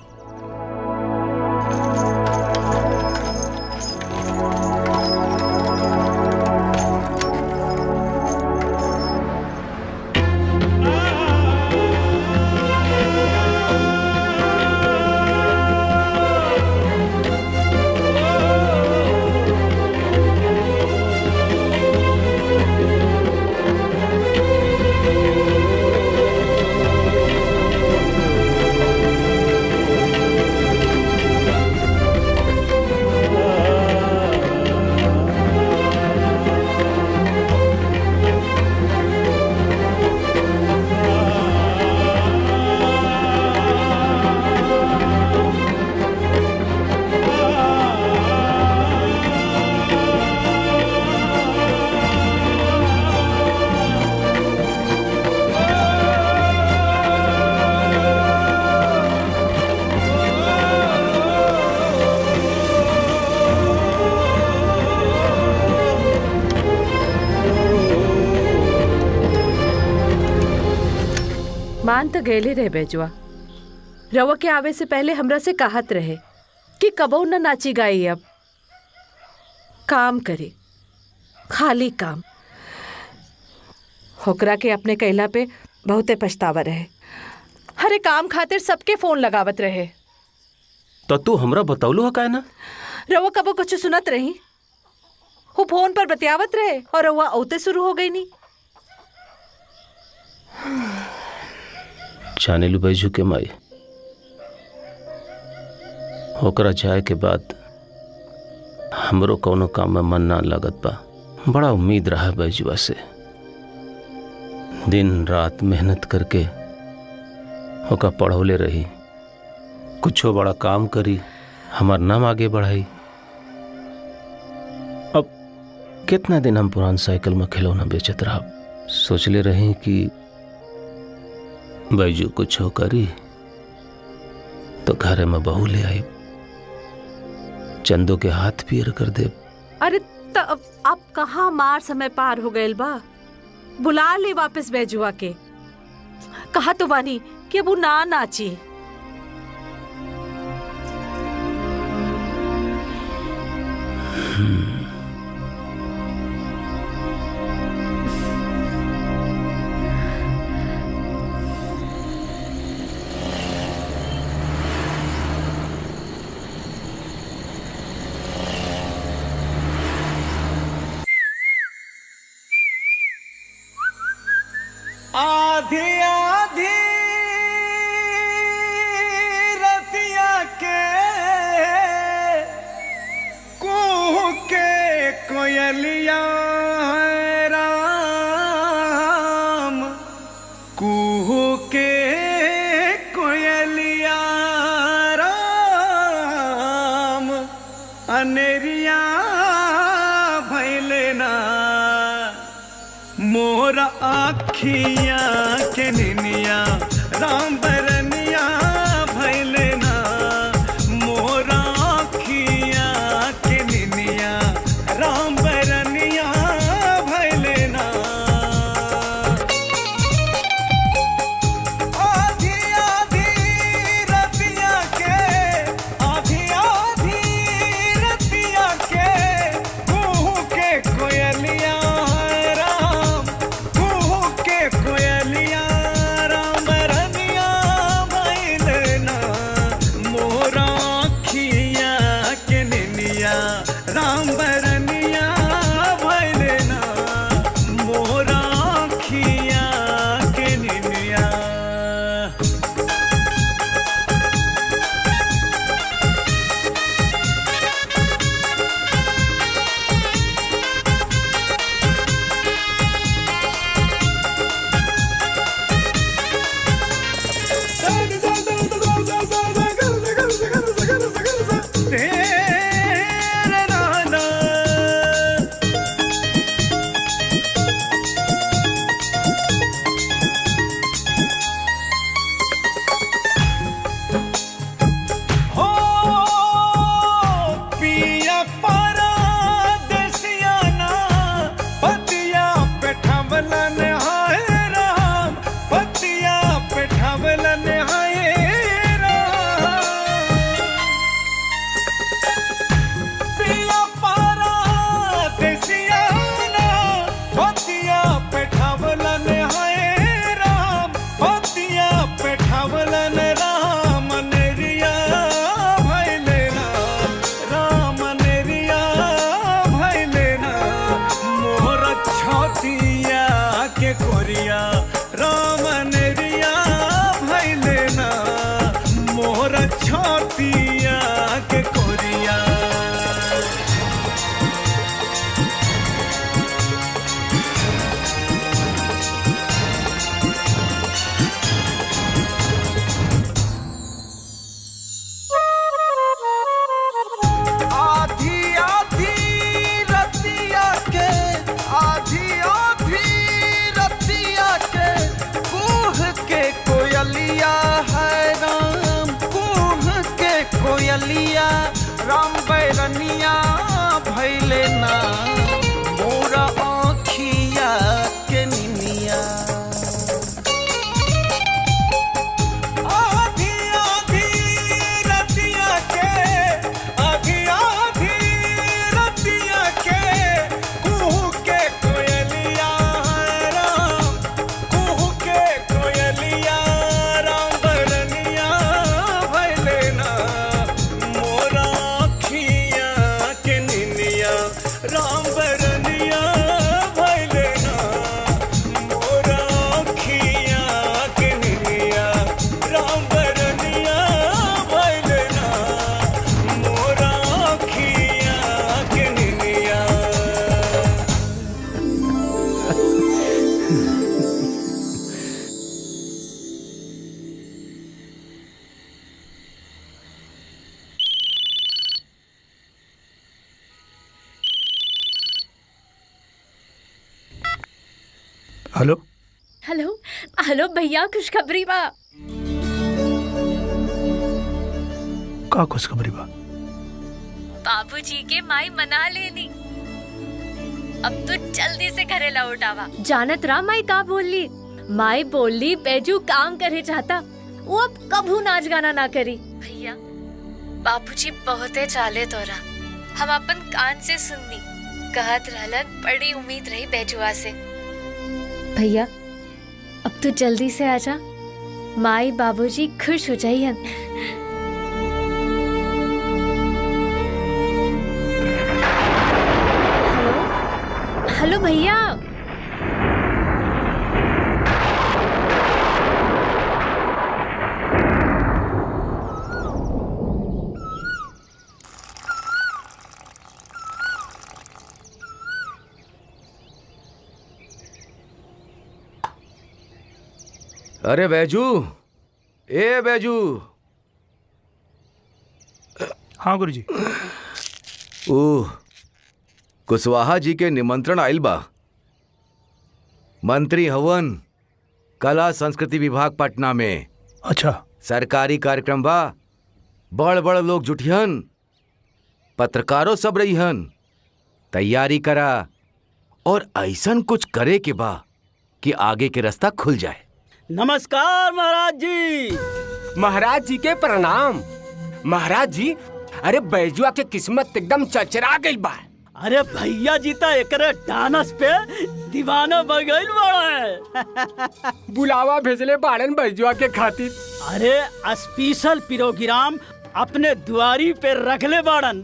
मान तो गैले रहे बेजुआ रवा के आवे से पहले हमरा से कहत रहे कि कबो न नाची गाई अब काम करे खाली काम होकरा के अपने कैला पे बहुते पछतावा रहे हरे काम खातिर सबके फोन लगावत रहे तो तू हमरा बतौलू है का ना रवा कबो कुछ सुनत रही वो फोन पर बतियावत रहे और रवा औते शुरू हो गई नी जाने लू बैजू के माई ओकरा जाए के बाद हमरो कौनो काम में मन ना लगत बा बड़ा उम्मीद रहा बैजुआ से दिन रात मेहनत करके ओका पढ़ौले रही कुछो बड़ा काम करी हमार नाम आगे बढ़ाई अब कितना दिन हम पुरान साइकिल में खिलौना बेचत रहा सोचले रही कि बैजू कुछ हो करी तो घरे में बहू ले आई चंदो के हाथ पीर कर दे अरे त अब अब कहाँ मार समय पार हो गए बा बुला ले वापस बैजुआ के कहा तो बानी कि अब उ ना नाची आधी आधी रतिया के कुह के कोयलिया है राम कुह के कोयलिया राम अनेरिया भैले ना मोर आखिया के निनिया राम बरनिया के कोरिया राम अनेरिया भैले ना मोर छतिया के कोरिया आधी आधी रतिया के आधी आधी रतिया के कूह के कोयलिया है राम कूह के कोयलिया राम बैरनिया भैले ना मोरा आँखिया के निनिया आधी आधी रतिया के आधी आधी रतिया के कुहू के कोयलिया है राम कुहू के कोयलिया राम बरनिया भैले ना मोरा अखिया के निनिया राम बरनिया भैले ना मोरा अखिया के निनिया राम बरनिया भैले ना मोरा अखिया के निनिया हेलो हेलो हेलो भैया खुशखबरी बा का खुशखबरी बा बाबूजी के माई मना लेनी अब तो जल्दी से घरे लौट आवा जानत रहा माई का बोली माई बोली बैजू काम करे चाहता वो अब कभू नाच गाना ना करी भैया बाबूजी बहुते चाले तोरा हम अपन कान से सुननी कहत रहलन बड़ी उम्मीद रही बैजुआ से भैया अब तो जल्दी से आजा माई बाबूजी खुश हो जाइयन हेलो भैया अरे बैजू ए बैजू हाँ गुरुजी ओह कुशवाहा जी के निमंत्रण आइल बा मंत्री हवन कला संस्कृति विभाग पटना में अच्छा सरकारी कार्यक्रम बा बड़ बड़ लोग जुटिहन पत्रकारों सब रहीहन तैयारी करा और ऐसन कुछ करे के बा कि आगे के रास्ता खुल जाए नमस्कार महाराज जी महाराज जी के प्रणाम महाराज जी अरे बैजुआ के किस्मत एकदम चचरा गई बा अरे भैया जी तो एकरे डानस पे दीवाना बन गइल बड़ा बुलावा भेजले बाड़न बैजुआ के खातिर अरे स्पेशल प्रोग्राम अपने दुआरी पे रखले बाड़न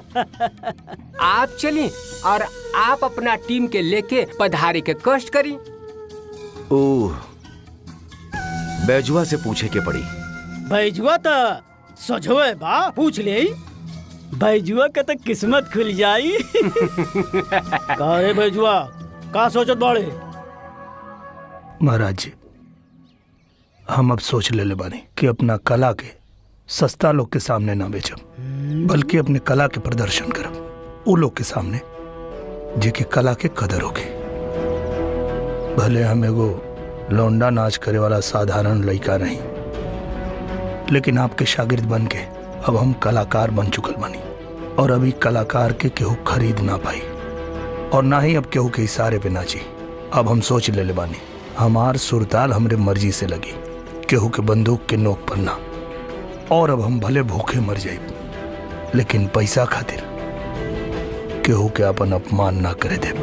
आप चली और आप अपना टीम के लेके पधारे के कष्ट करी ओह बैजुआ से पूछे के पड़ी बैजुआ तो सजोए बा पूछ ले बैजुआ के तो किस्मत खुल जाई का रे बैजुआ का सोचत बाड़े महाराज जी हम अब सोच ले ले बानी कि अपना कला के सस्ता लोग के सामने ना बेचब बल्कि अपने कला के प्रदर्शन करब वो लोग के सामने जेके कला के कदर होगी भले हम एगो लौंडा नाच करे वाला साधारण लड़का नहीं लेकिन आपके शागिर्द बन के अब हम कलाकार बन चुकल बनी और अभी कलाकार के केहू खरीद ना पाई और ना ही अब केहू के इशारे पे नाची अब हम सोच ले ले बानी हमार सुरताल हमरे मर्जी से लगी केहू के बंदूक के नोक पर ना और अब हम भले भूखे मर जाए लेकिन पैसा खातिर केहू के अपन अपमान ना करे दे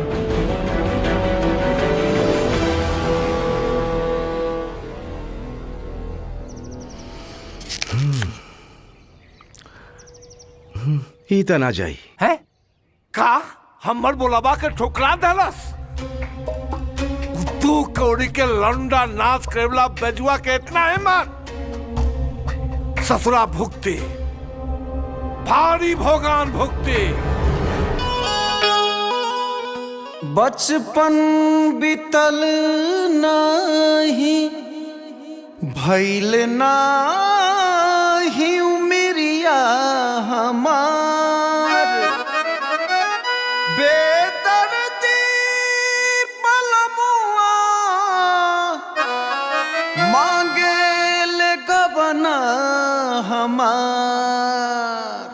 ही त ना जाई है का हमर बोलाबा के ठोकरा देलस दू कौड़ी के लौंडा नाच करेला बेजुआ के इतना हिम्मत ससुरा भुगती भारी भोगान भुगती बचपन बीतल नाही भैल नाही उमिरिया हमार बेदर्दी बलमुआ मांगे ले गबना हमार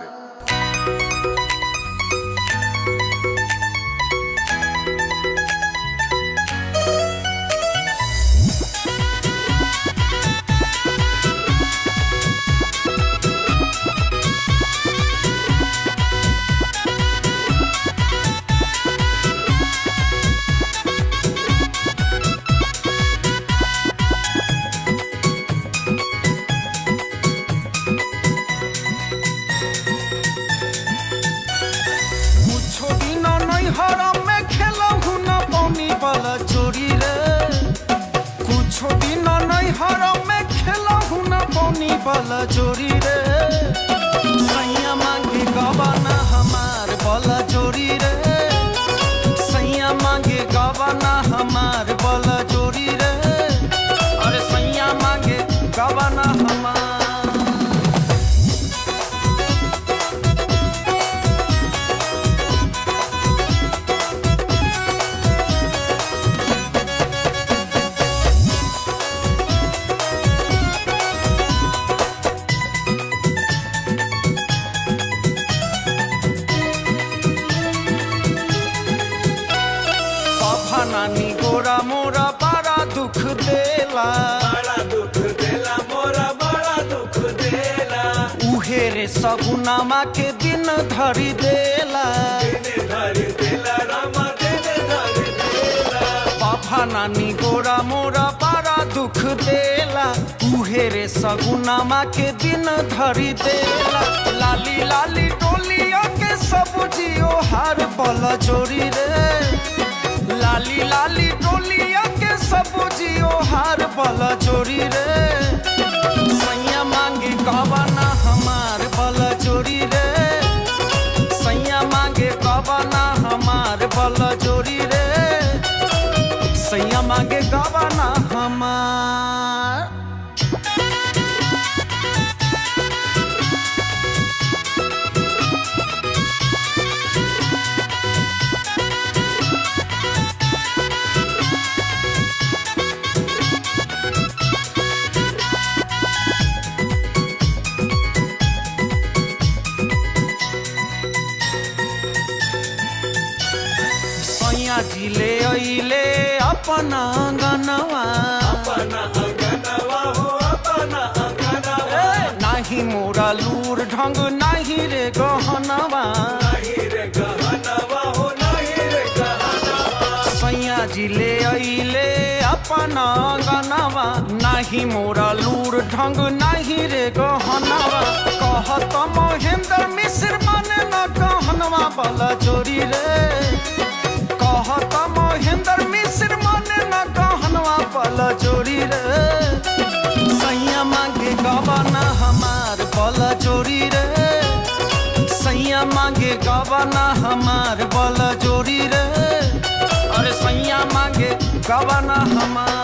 मुछो दिन नहीं हरम में खेलहु न पौनी वाला चोरी रे कुछो दिन नहीं हरम में खेलहु न पौनी वाला चोरी रे सैया मांगे गवाना हमार वाला चोरी रे सैया मांगे गवाना हमार वाला चोरी रे अरे सैया मांगे गवाना हमार बाबा नानी गोरा मोरा बड़ा दुख देला बड़ा दुख देला मोरा बड़ा दुख देला उहे रे सगुनामा के दिन धरी देला दिन धरी देला रामा दिन धरी देला बाबा नानी गोरा मोरा बड़ा दुख देला उहे रे सगुनामा के दिन धरी देला लाली लाली टोलिया के सब जियो हार बल चोरी रे लाली लाली टोलिया के सब जियो हार बल चोरी रे सैया मांगे कबाना हमार बल चोरी रे सैया मांगे कबाना हमार बल चोरी रे सैया मांगे कबाना हमार सैया जिले अइले अपना गनवा अपना गनवा हो अपना गनवा नाही मोरा लूर ढंग नाही रे गहनवा नाही रे गहनवा हो नाही रे गहनवा सैया जिले अइले अपना गनवा नाही मोरा लूर ढंग नाही रे गहनवा कहत महेंद्र मिश्र बने न गहनवा बला चोरी रे कहत महेंद्र मिश्र माने न कहनवा पल चोरी रे सैया मांगे गवाना हमार पल चोरी रे सैया मांगे गवाना हमार पल चोरी रे अरे सैया मांगे गवाना हमार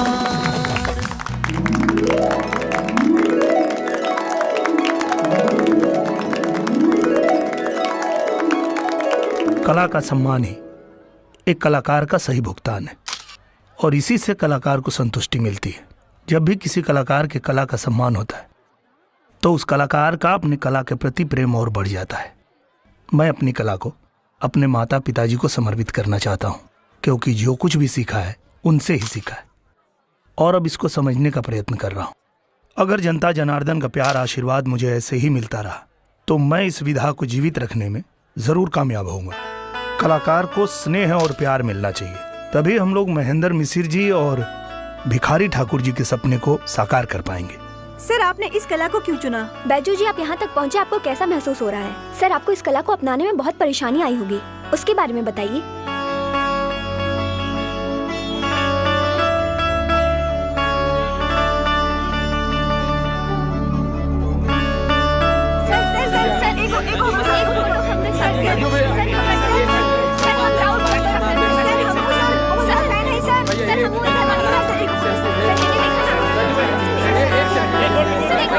कला का सम्मान ही एक कलाकार का सही भुगतान है और इसी से कलाकार को संतुष्टि मिलती है जब भी किसी कलाकार के कला का सम्मान होता है तो उस कलाकार का अपनी कला के प्रति प्रेम और बढ़ जाता है मैं अपनी कला को अपने माता पिताजी को समर्पित करना चाहता हूँ क्योंकि जो कुछ भी सीखा है उनसे ही सीखा है और अब इसको समझने का प्रयत्न कर रहा हूँ अगर जनता जनार्दन का प्यार आशीर्वाद मुझे ऐसे ही मिलता रहा तो मैं इस विधा को जीवित रखने में जरूर कामयाब होऊंगा कलाकार को स्नेह और प्यार मिलना चाहिए तभी हम लोग महेंद्र मिसिर जी और भिखारी ठाकुर जी के सपने को साकार कर पाएंगे सर आपने इस कला को क्यों चुना बैजू जी आप यहाँ तक पहुँचे आपको कैसा महसूस हो रहा है सर आपको इस कला को अपनाने में बहुत परेशानी आई होगी उसके बारे में बताइए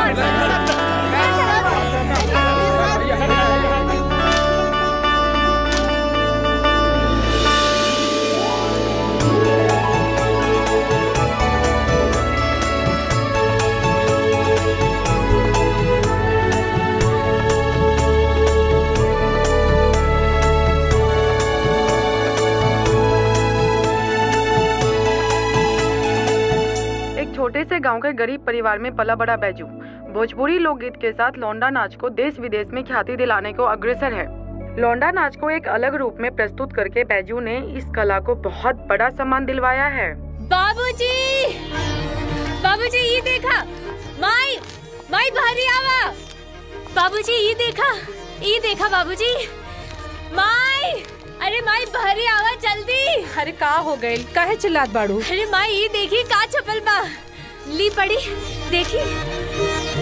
एक छोटे से गांव के गरीब परिवार में पला बड़ा बैजू भोजपुरी लोकगीत के साथ लौंडा नाच को देश विदेश में ख्याति दिलाने को अग्रसर है लौंडा नाच को एक अलग रूप में प्रस्तुत करके बैजू ने इस कला को बहुत बड़ा सम्मान दिलवाया है बाबूजी बाबूजी ये देखा माई माई भारी आवा बाबूजी ये देखा ये देखा बाबूजी माई अरे माई भारी आवा जल्दी अरे का हो गए काहे चिल्लात बाड़ू अरे माई ये देखी का छपल बा ली पड़ी देखी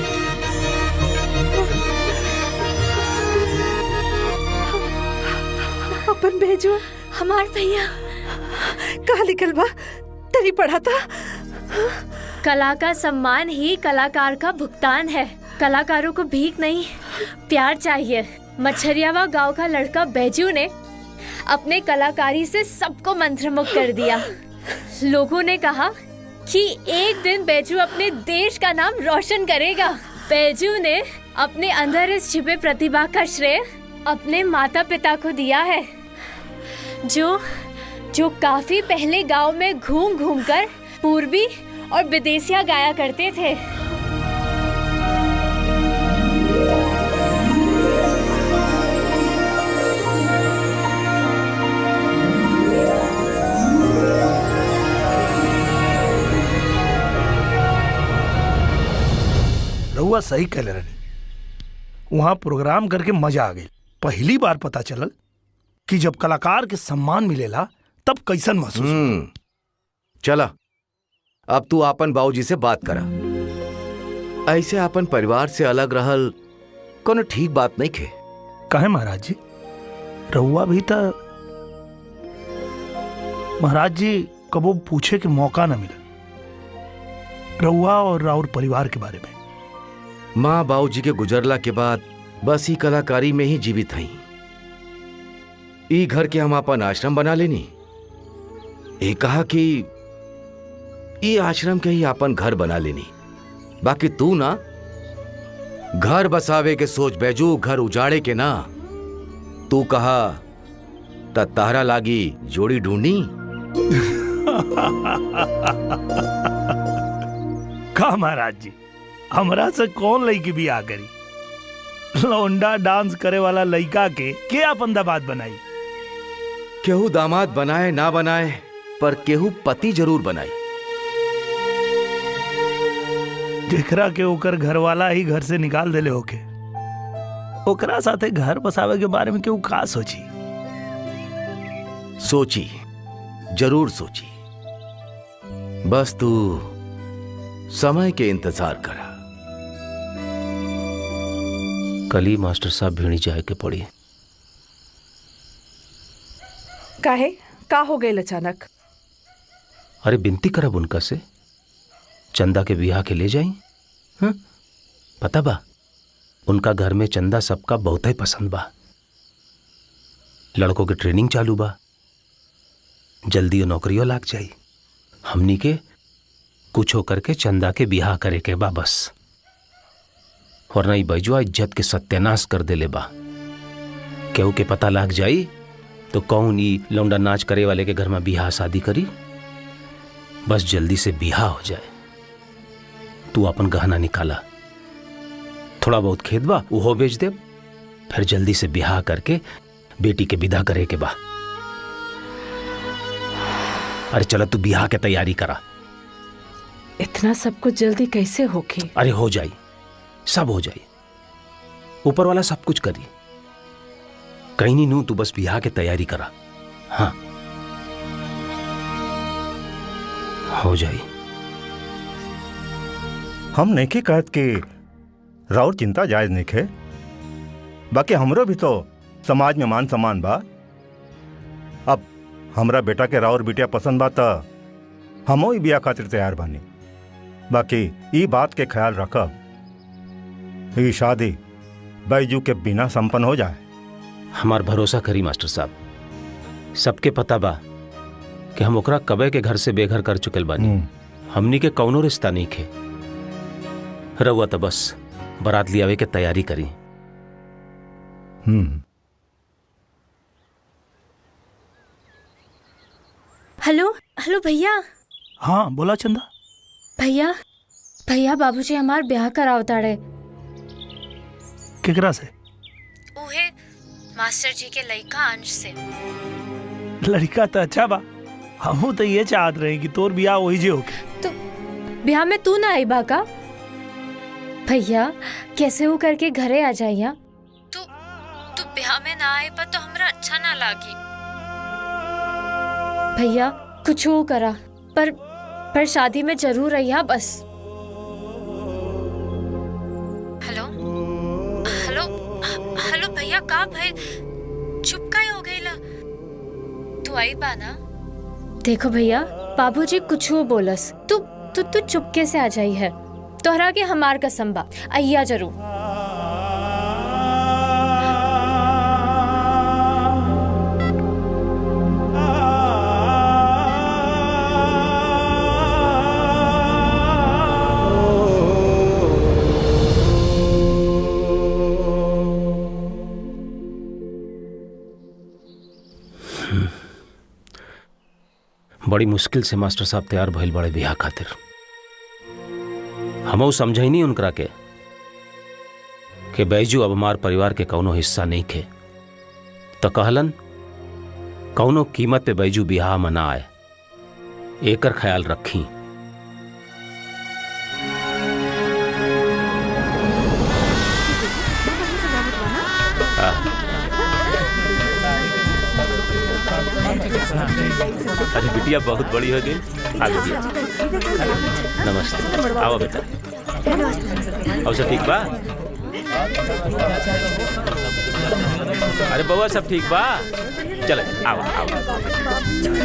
अपन भेजो हमार भैया कहा लिखल बा तेरी पढ़ा था कला का सम्मान ही कलाकार का भुगतान है कलाकारों को भीख नहीं प्यार चाहिए मच्छरियावा गांव का लड़का बैजू ने अपने कलाकारी से सबको मंत्रमुग्ध कर दिया लोगों ने कहा कि एक दिन बैजू अपने देश का नाम रोशन करेगा बैजू ने अपने अंदर इस छिपे प्रतिभा का श्रेय अपने माता पिता को दिया है जो जो काफी पहले गांव में घूम घूम कर पूर्वी और विदेशिया गाया करते थे रहुआ सही कहले रही वहाँ प्रोग्राम करके मजा आ गई पहली बार पता चलल कि जब कलाकार के सम्मान मिलेला तब कैसन महसूस होला। हम्म चला अब तू आपन बाबूजी से बात करा ऐसे आपन परिवार से अलग रहल कोनो ठीक बात नहीं खे कहे महाराज जी रहुआ भी था महाराज जी कबो पूछे के मौका न मिला रहुआ और राउर परिवार के बारे में माँ बाबूजी के गुजरला के बाद बस ही कलाकारी में ही जीवित हई ई घर के हम अपन आश्रम बना लेनी ये कहा कि ई आश्रम के ही अपन घर बना लेनी बाकी तू ना घर बसावे के सोच बैजू घर उजाड़े के ना तू कहा त तारा लागी जोड़ी ढूंढी का महाराज जी हमरा से कौन लड़की भी आ करी लौंडा डांस करे वाला लड़का के के अपन दामाद बनाई केहू दामाद बनाए ना बनाए पर केहू पति जरूर बनाई जेकरा के ओकर घर वाला ही घर से निकाल देले होके ओकरा साथे घर बसावे के बारे में केहू का सोची सोची जरूर सोची बस तू समय के इंतजार करा कल ही मास्टर साहब भिड़ी जाए के पड़ी काहे का हो गए अचानक अरे बिनती करब उनका से चंदा के बियाह के ले जाई हाँ? पता बा उनका घर में चंदा सबका बहुत ही पसंद बा लड़कों के ट्रेनिंग चालू बा जल्दी वो नौकरियों लाग जाई हमनी के कुछ होकर के चंदा के बियाह करे के बा बस वरना ई बैजुआ इज्जत के सत्यानाश कर देले बा केहू के पता लाग जाई तो कौन ई लौंडा नाच करे वाले के घर में बियाह शादी करी बस जल्दी से बियाह हो जाए तू अपन गहना निकाला थोड़ा बहुत खेत बा उहो बेच दे फिर जल्दी से बियाह करके बेटी के विदा करे के बा अरे चलो तू बियाह के तैयारी करा इतना सब कुछ जल्दी कैसे होके अरे हो जाई सब हो जाई ऊपर वाला सब कुछ करी कहीं नहीं नू तू बस बियाह के तैयारी करा हाँ हो जाई हम नहीं कहत कि राउर चिंता जायज नहीं है बाकी हमरो भी तो समाज में मान सम्मान बा अब हमरा बेटा के राउर बिटिया पसंद बा त हमो ही बिया खातिर तैयार बानी बाकी ई बात के ख्याल रखब ये शादी बैजू के बिना संपन्न हो जाए हमार भरोसा करी मास्टर साहब सबके पता बा कि हम ओकरा कबे के घर से बेघर कर चुकल बानी हमनी के कौनो रिश्ता नहीं खे रउआ तो बस बारात लियावे के तैयारी करी हम्म हेलो हेलो भैया हाँ बोला चंदा भैया भैया बाबूजी हमार ब्याह करावताड़े केकरा से उहे मास्टर जी के लइका अंश से लड़का तो अच्छा बा हमहू तो ये चाहत रहे कि तोर बियाह वही जे होके ब्याह में तू ना आई बा का भैया कैसे हो करके घरे आ जाइया तू तू ब्याह में ना आए पर तो हमरा अच्छा ना लागी भैया कुछ हो करा पर पर शादी में जरूर रहिया बस हेलो हेलो हेलो भैया का भाई चुप का हो गईला तू आई बा ना देखो भैया बाबूजी कुछ हो बोलस तू तू तू चुपके से आ जाई है तोहरा के हमार कसम बा अइया जरूर बड़ी मुश्किल से मास्टर साहब तैयार भइल बड़े बियाह खातिर हमऊ समझई नहीं उनकरा के कि बैजू अब हमार परिवार के कौनो हिस्सा नहीं खे तो कहलन कौनो कीमत पे बैजू बियाह में ना आए एकर ख्याल रखी अरे बिटिया बहुत बड़ी हो गई आ गई नमस्ते आओ बेटा और सब ठीक बा अरे बउआ सब ठीक बा चल आओ आओ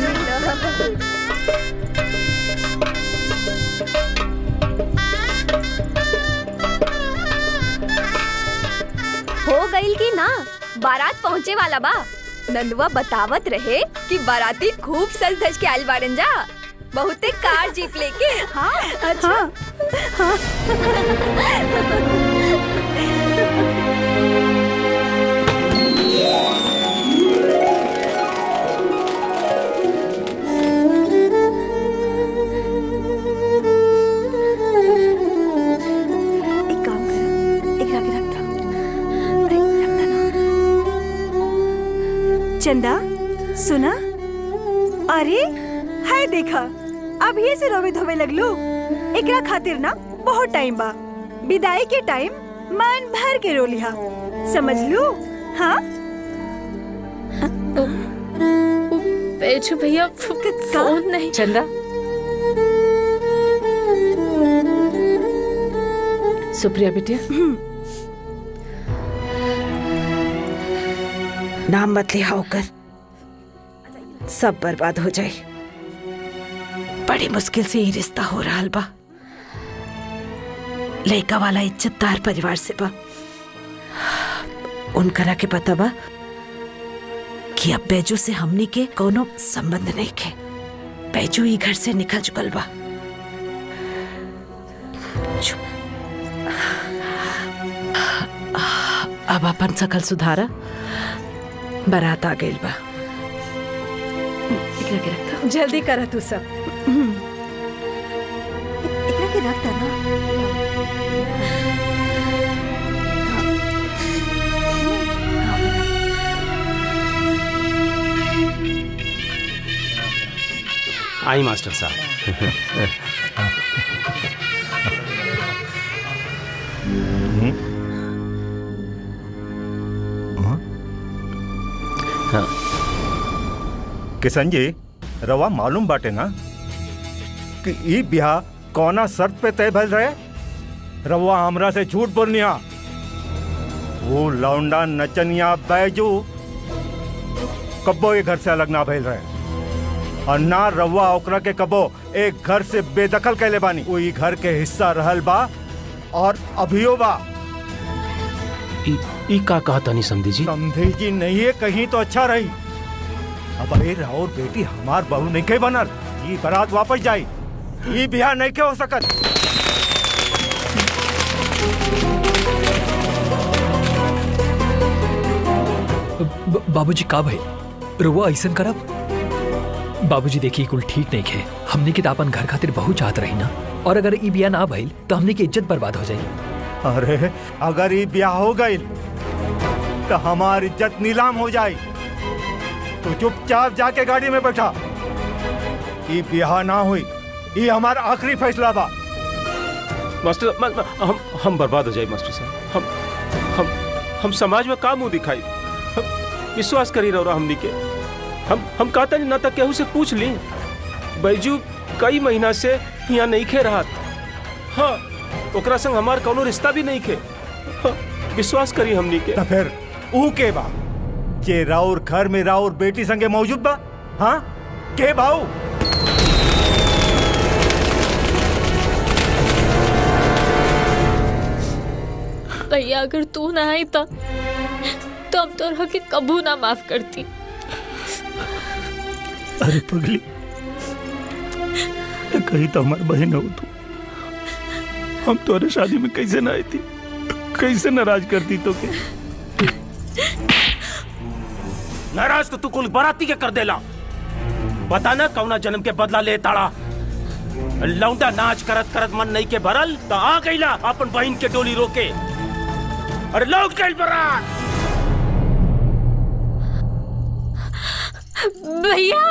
हो गईल की ना बारात पहुँचे वाला बा नंदुआ बतावत रहे कि बाराती खूब सज धज के आयल बाड़न जा बहुते कार जीप लेके हाँ अच्छा हाँ, एक काम कर एक रख रखता अरे रखता ना चंदा सुना अरे हाय देखा अब ये से रोवे धोवे लगलो एकरा खातिर ना बहुत टाइम बा विदाई के टाइम मन भर के रो लिहा समझ लू हाँ बेचू भैया फोन नहीं चंदा सुप्रिया बिटिया नाम मत लिया होकर सब बर्बाद हो जाए बड़ी मुश्किल से ही रिश्ता हो रहा बा लड़का वाला इज्जतदार परिवार से बा उनकरा के पता बा कि अब बैजू से हमनी के कोनो संबंध नहीं के बैजू ही घर से निकल चुकल बा चुप। अब अपन सकल सुधारा बारात आ गइल बा एकरा के रखता जल्दी करा तू सब एकरा के रखता ना आई मास्टर साहब हाँ किशन जी रवा मालूम बाटे ना कि ई ब्याह कौना शर्त पे तय भइल रहे रवा हमरा से झूठ बोलनिया वो लौंडा नचनिया बैजू कब्बो ये घर से अलग ना भइल रहे और ना रवा ओकरा के कबो एक घर से बेदखल कैले बानी वो ई घर के हिस्सा रहल बा और अभियो बा ई ई का कहा तानी समझी जी समझी जी नहीं है कहीं तो अच्छा रही अब अरे राउर बेटी हमार बहू नहीं के बनल ये बारात वापस जाई ये बिहार नहीं के हो सकत ब- बाबूजी का भाई रुआ ऐसन करब बाबूजी देखिए कुल ठीक नहीं है हमने के तो अपन घर खातिर बहुत चाहत रही ना और अगर ई बिया ना भइल तो हमने की इज्जत बर्बाद हो जाई अरे अगर ये ब्याह हो गई तो हमारी इज्जत नीलाम हो जाए तो चुपचाप जाके गाड़ी में बैठा ये ब्याह ना हुई ये हमारा आखिरी फैसला बा मास्टर म, म, हम हम बर्बाद हो जाए मास्टर साहब हम हम हम समाज में का मुंह दिखाई हम विश्वास करी रहो हमनी के हम हम कहता नहीं ना तक केहू से पूछ ली बैजू कई महीना से यहाँ नहीं खे रहा हाँ ओकरा संग हमार कोनो रिश्ता भी नहीं खे हाँ, विश्वास करी हमनी के तो फिर ऊ के बा जे राउर घर में राउर बेटी संगे मौजूद बा हाँ के भाऊ भैया अगर तू ना आई था तो हम तोरा के कबू ना माफ करती अरे पगली कही तो हमारी बहन हो तू हम तोरे शादी में कैसे ना आई थी कैसे नाराज करती तो के नाराज तो तू कुल बराती के कर देला बता ना कौना जन्म के बदला ले ताड़ा लौंडा नाच करत करत मन नहीं के भरल तो आ गईला अपन बहन के डोली रोके अरे लौट गई बरात भैया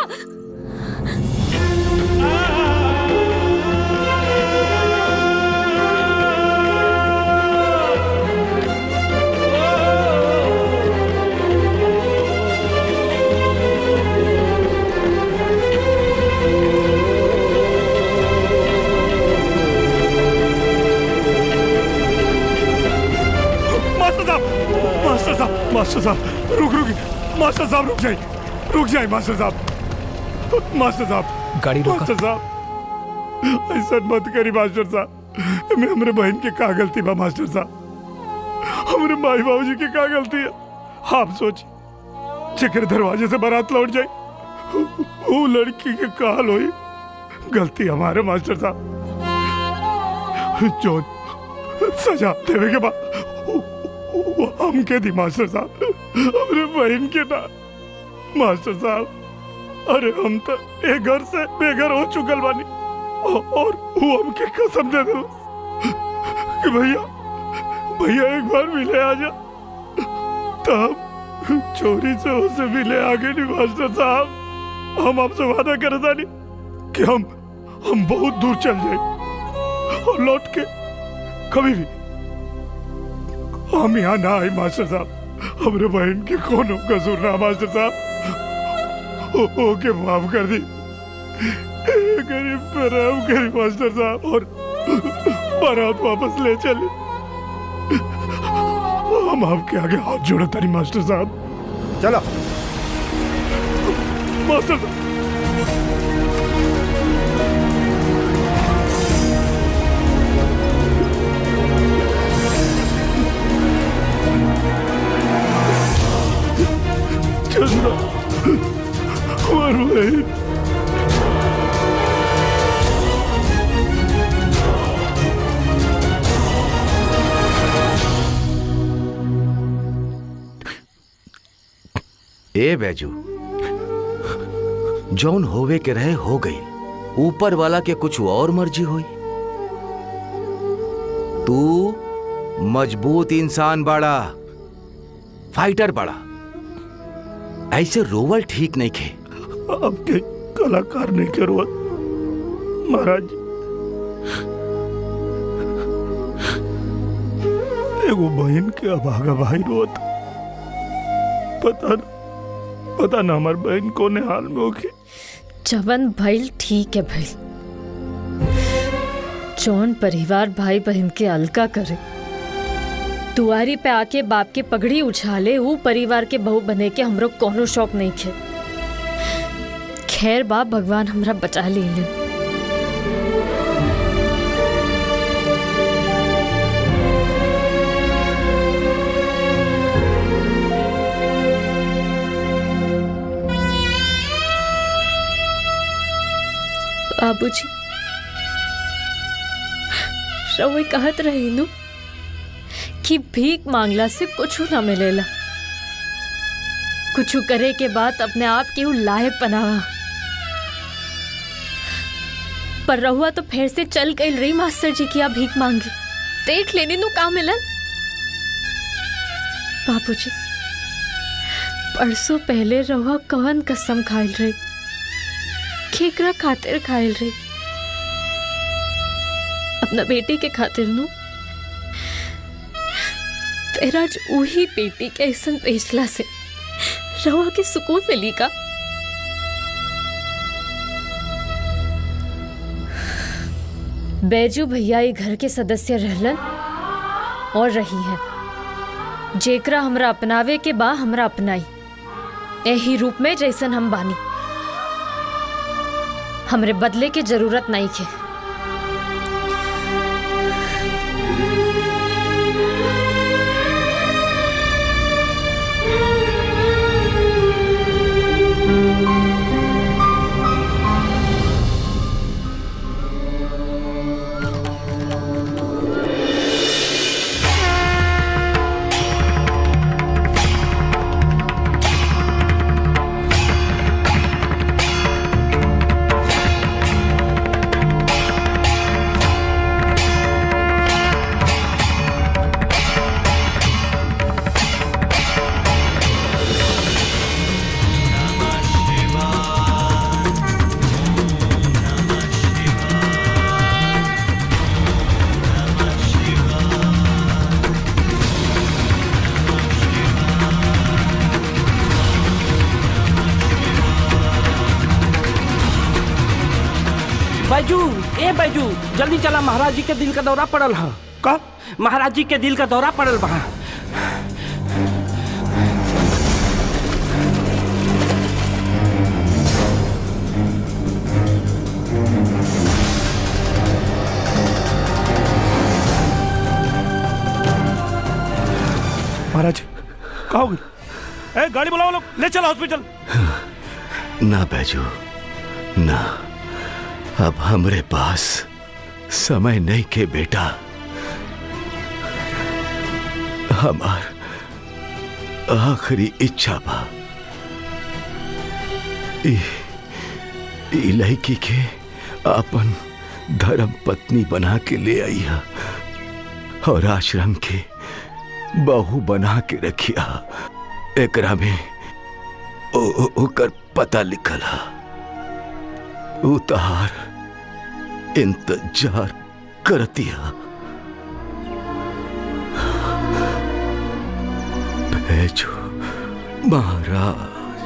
मास्टर साहब मास्टर साहब मास्टर साहब रुक रुक मास्टर साहब रुक जाइए रुक जाइए मास्टर साहब मास्टर साहब गाड़ी रोका। मास्टर साहब ऐसा मत करी मास्टर साहब मैं हमरे बहन के का गलती बा मास्टर साहब हमरे माई बाबूजी की का गलती है आप सोचिए चक्कर दरवाजे से बारात लौट जाए वो लड़की के काल हुई गलती हमारे मास्टर साहब जो सजा देवे के बाद वो हम के दी मास्टर साहब हमरे बहन के ना मास्टर साहब अरे हम तो एक घर से बेघर हो चुकल बानी औ- और वो हमके कसम दे दिल कि भैया भैया एक बार मिले आ जा तब चोरी से उसे मिले आगे नहीं मास्टर साहब हम आपसे वादा करे था नहीं कि हम हम बहुत दूर चल जाए और लौट के कभी भी हम यहाँ ना आए मास्टर साहब हमरे बहन के कोनो कसूर ना मास्टर साहब ओ- ओके माफ कर दी ए, गरीब पे रहम करी मास्टर साहब और बारात वापस ले चले हम आपके आगे हाथ जोड़े तारी मास्टर साहब चलो मास्टर साहब चंद्रा हमार बहन ए बैजू जौन होवे के रहे हो गई ऊपर वाला के कुछ और मर्जी हुई तू मजबूत इंसान बाड़ा फाइटर बाड़ा ऐसे रोवल ठीक नहीं खे आपके कलाकार ने के रोत महाराज जी एगो बहन के अभागा भाई रोत पता न पता न हमार बहन कोने हाल में होके जवन भइल ठीक है भइल जौन परिवार भाई बहन के अलका करे दुआरी पे आके बाप के पगड़ी उछाले वो परिवार के बहू बने के हमरो कोनो शौक नहीं खे खैर बाप भगवान हमरा बचा ले बाबूजी रउए कहत रही नु कि भीख मांगला से कुछ ना मिलेला कुछ करे के बाद अपने आप के उ लायक बनावा पर रहुआ तो फिर से चल गई रही मास्टर जी की आप भीख मांगी देख लेने नु का मिलन बाबूजी परसों पहले रहुआ कवन कसम खाइल रही केकरा खातिर खाइल रही अपना बेटी के खातिर नु फिर आज वही बेटी के ऐसा बेचला से रहुआ के सुकून मिली का बैजू भैया ये घर के सदस्य रहलन और रही है जेकरा हमरा अपनावे के बा हमरा अपनाई यही रूप में जैसन हम बानी हमरे बदले के जरूरत नहीं के बैजू ए बैजू जल्दी चला महाराज जी के दिल का दौरा पड़ल है का महाराज जी के दिल का दौरा पड़ल बा महाराज कहा हो गई ए गाड़ी बुलाओ लोग ले चलो हॉस्पिटल ना बैजू ना अब हमरे पास समय नहीं के बेटा हमार आखिरी इच्छा बा ई ई लड़की के अपन धर्म पत्नी बना के ले आइया और आश्रम के बहू बना के रखिया एकरा में ओ, ओ, ओकर पता लिखल हा उतार इंतजार करतिया भेजो महाराज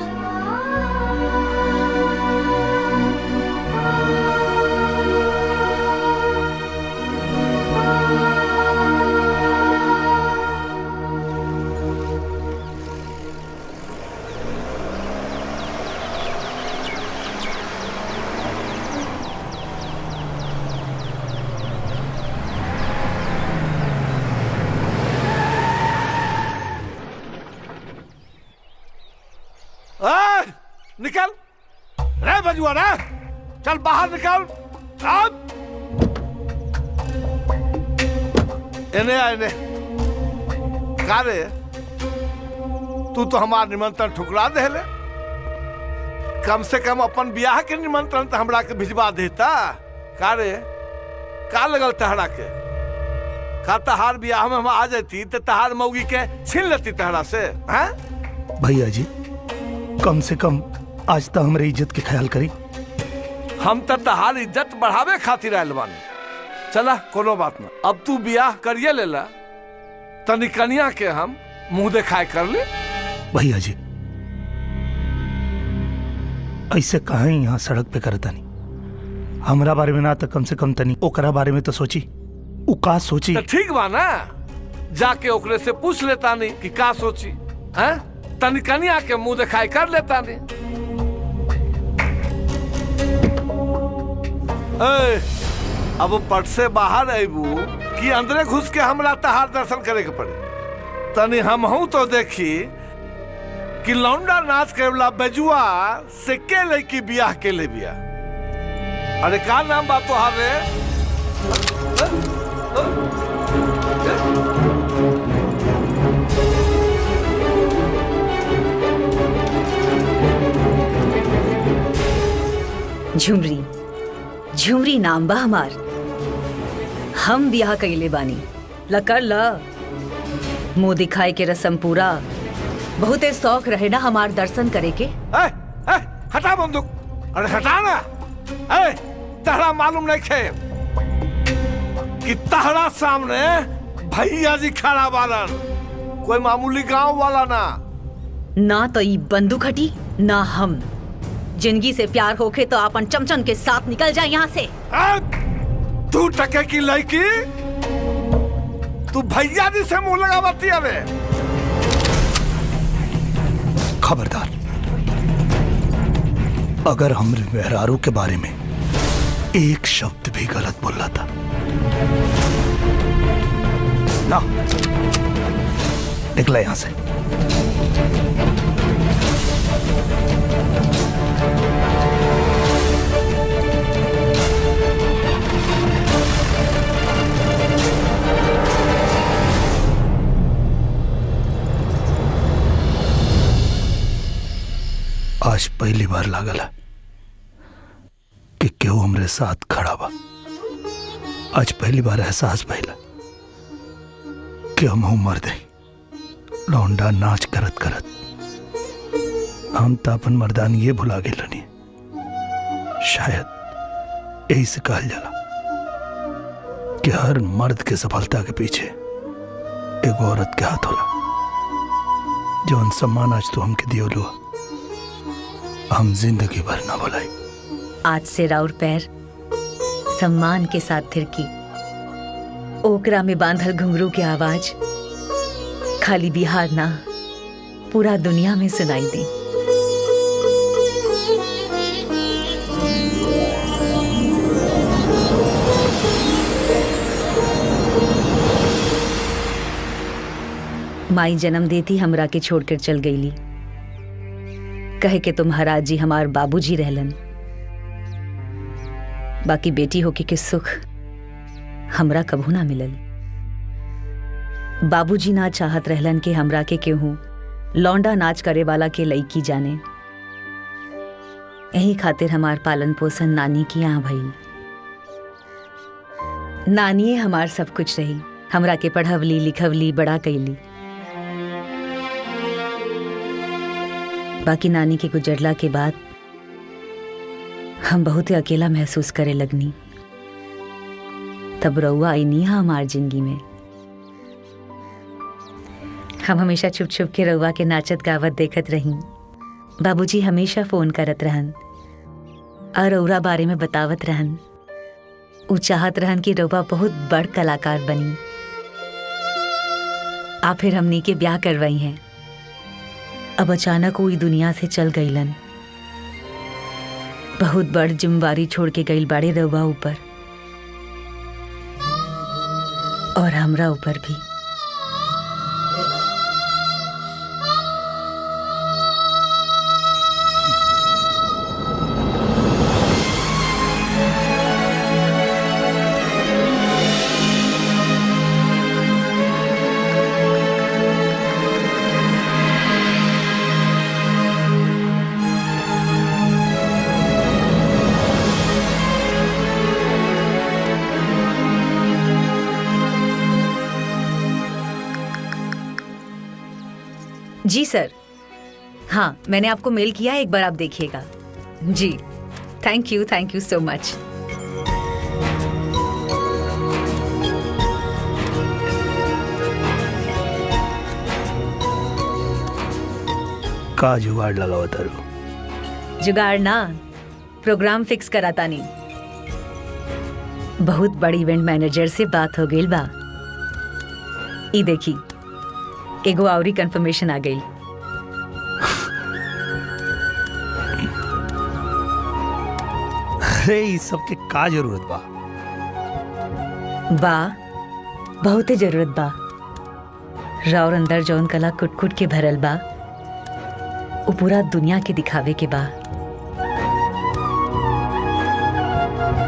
ए, निकल रे बजुआ रे चल बाहर निकल अब एने आ एने का रे तू तो हमार निमंत्रण ठुकरा दे ले कम से कम अपन ब्याह के निमंत्रण तो हमरा के भिजवा देता का रे का लगल तहरा के का तहार ब्याह में हम आ जाती तो तहार मौगी के छीन लेती तहरा से हैं भैया जी कम से कम आज तक हमारे इज्जत के ख्याल करी हम तो तहार इज्जत बढ़ावे खातिर आयल बानी चला कोनो बात ना अब तू ब्याह करिए लेला तनी कनिया के हम मुंह दिखाए कर ले भैया जी ऐसे कहा यहाँ सड़क पे करता नहीं हमरा बारे में ना तो कम से कम तनी ओकरा बारे में तो सोची उ का सोची तो ठीक बा ना जाके ओकरे से पूछ लेता नहीं कि का सोची हैं तनी कनिया के मुंह दिखाई कर लेता नहीं ए, अब पट से बाहर अबू कि अंदरे घुस के हमरा तहार दर्शन करे के पड़े तनी हम हूं तो देखी कि लौंडा नाच के वाला बेजुआ से के लड़की बियाह के ले बिया अरे का नाम बा तोहार रे झुमरी झुमरी नाम बा हमार हम ब्याह कइले बानी लकर ल मुंह दिखाए के रसम पूरा बहुते शौक रहे ना हमार दर्शन करे के ए, ए, हटा बंदूक अरे हटा ना ए, तहरा मालूम नहीं खे कि तहरा सामने भैया जी खड़ा बालन कोई मामूली गांव वाला ना ना तो ई बंदूक हटी ना हम जिंदगी से प्यार होखे तो अपन चमचन के साथ निकल जाए यहाँ से तू टके की लड़की तू भैया जी से मुंह लगावती अबे खबरदार अगर हमरे मेहरारू के बारे में एक शब्द भी गलत बोला था ना निकला यहां से आज पहली बार लागल है कि केहू हमरे साथ खड़ा बा आज पहली बार एहसास भइला कि हम मर दे लौंडा नाच करत करत हम तो अपन मर्दान ये भुला गए रनी शायद यही से कहल जाला कि हर मर्द के सफलता के पीछे एगो औरत के हाथ होला जौन सम्मान आज तो हमके दियो लो हम जिंदगी भर ना भुलाई आज से राउर पैर सम्मान के साथ थिरकी ओकरा में बांधल घुंघरू की आवाज खाली बिहार ना पूरा दुनिया में सुनाई दी माई जन्म देती हमरा के छोड़कर चल गईली कहे के तुम्हारा जी हमार बाबूजी रहलन बाकी बेटी होके के सुख हमरा कभू ना मिलल बाबूजी ना चाहत रहलन कि हमरा के केहू लौंडा नाच करे वाला के लईकी जाने यही खातिर हमार पालन पोषण नानी की यहाँ भई नानिए हमार सब कुछ रही हमरा के पढ़वली लिखवली बड़ा कैली बाकी नानी के गुजरला के बाद हम बहुत ही अकेला महसूस करे लगनी तब रउआ आई नहीं हमार जिंदगी में हम हमेशा छुप छुप के रउआ के नाचत गावत देखत रही बाबूजी हमेशा फोन करत रहन और रउरा बारे में बतावत रहन उ चाहत रहन कि रउआ बहुत बड़ कलाकार बनी आप फिर हमनी के ब्याह करवाई हैं अब अचानक वो ई दुनिया से चल गईलन बहुत बड़ जिम्मेवारी छोड़ के गईल बाड़े रउआ ऊपर और हमरा ऊपर भी जी सर हाँ मैंने आपको मेल किया है एक बार आप देखिएगा जी thank you thank you so much का जुगाड़ लगावा तारू जुगाड़ ना प्रोग्राम फिक्स कराता नहीं बहुत बड़ी इवेंट मैनेजर से बात हो गई बा ई देखी एगो आवरी कंफर्मेशन आ गई अरे इस सब के का जरूरत बा बा बहुते जरूरत बा राउर अंदर जौन कला कुट कुट के भरल बा वो पूरा दुनिया के दिखावे के बा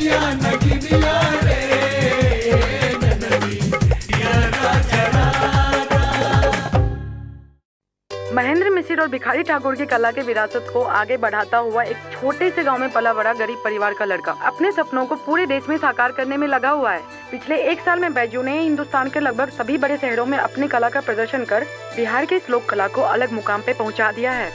नगिनिया नगिनिया रे ननदी यारा चराता महेंद्र मिसिर और भिखारी ठाकुर की कला के विरासत को आगे बढ़ाता हुआ एक छोटे से गांव में पला बड़ा गरीब परिवार का लड़का अपने सपनों को पूरे देश में साकार करने में लगा हुआ है पिछले एक साल में बैजू ने हिंदुस्तान के लगभग सभी बड़े शहरों में अपनी कला का प्रदर्शन कर बिहार की इस लोक कला को अलग मुकाम पे पहुंचा दिया है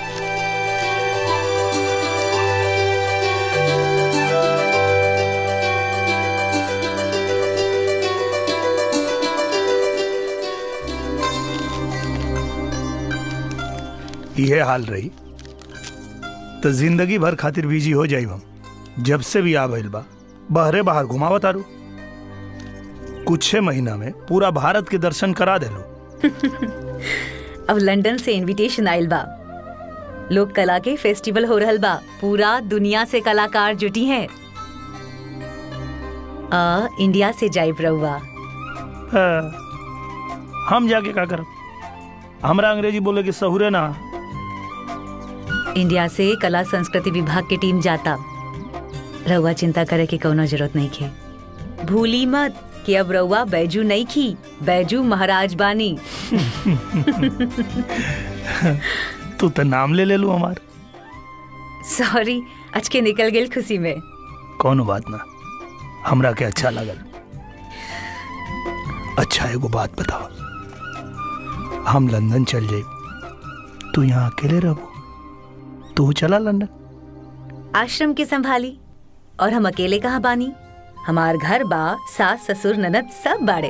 ये हाल रही तो जिंदगी भर खातिर बिजी हो जाई हम जब से भी आ भइल बा बहरे बाहर घुमावत आरू कुछ महीना में पूरा भारत के दर्शन करा देलो अब लंदन से इनविटेशन आइल बा लोक कला के फेस्टिवल हो रहल बा पूरा दुनिया से कलाकार जुटी हैं आ इंडिया से जाइब रहुआ हाँ, हम जाके का करब हमरा अंग्रेजी बोले के सहुरे ना इंडिया से कला संस्कृति विभाग की टीम जाता रहुआ चिंता करे की कोनो जरूरत नहीं खे भूली मत कि अब रहुआ बैजू नहीं खी बैजू महाराज बानी तू तो नाम ले ले लू हमार सॉरी आज के निकल गेल खुशी में कोनो बात ना हमरा के अच्छा लगल अच्छा एगो बात बताओ हम लंदन चल जाए तू यहाँ अकेले रहो तू चला लंदन आश्रम के संभाली और हम अकेले कहाँ बानी हमार घर बा सास ससुर ननद सब बाड़े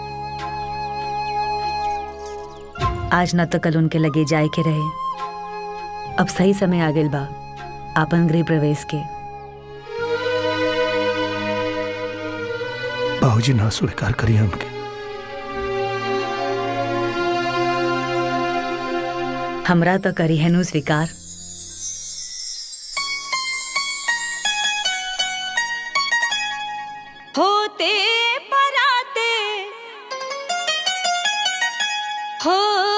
आज न तो कल उनके लगे जाए के रहे अब सही समय आ गेल बा आपन गृह प्रवेश के बाबूजी ना स्वीकार करिए हमके हमरा तो करी है नु स्वीकार होते पराते हो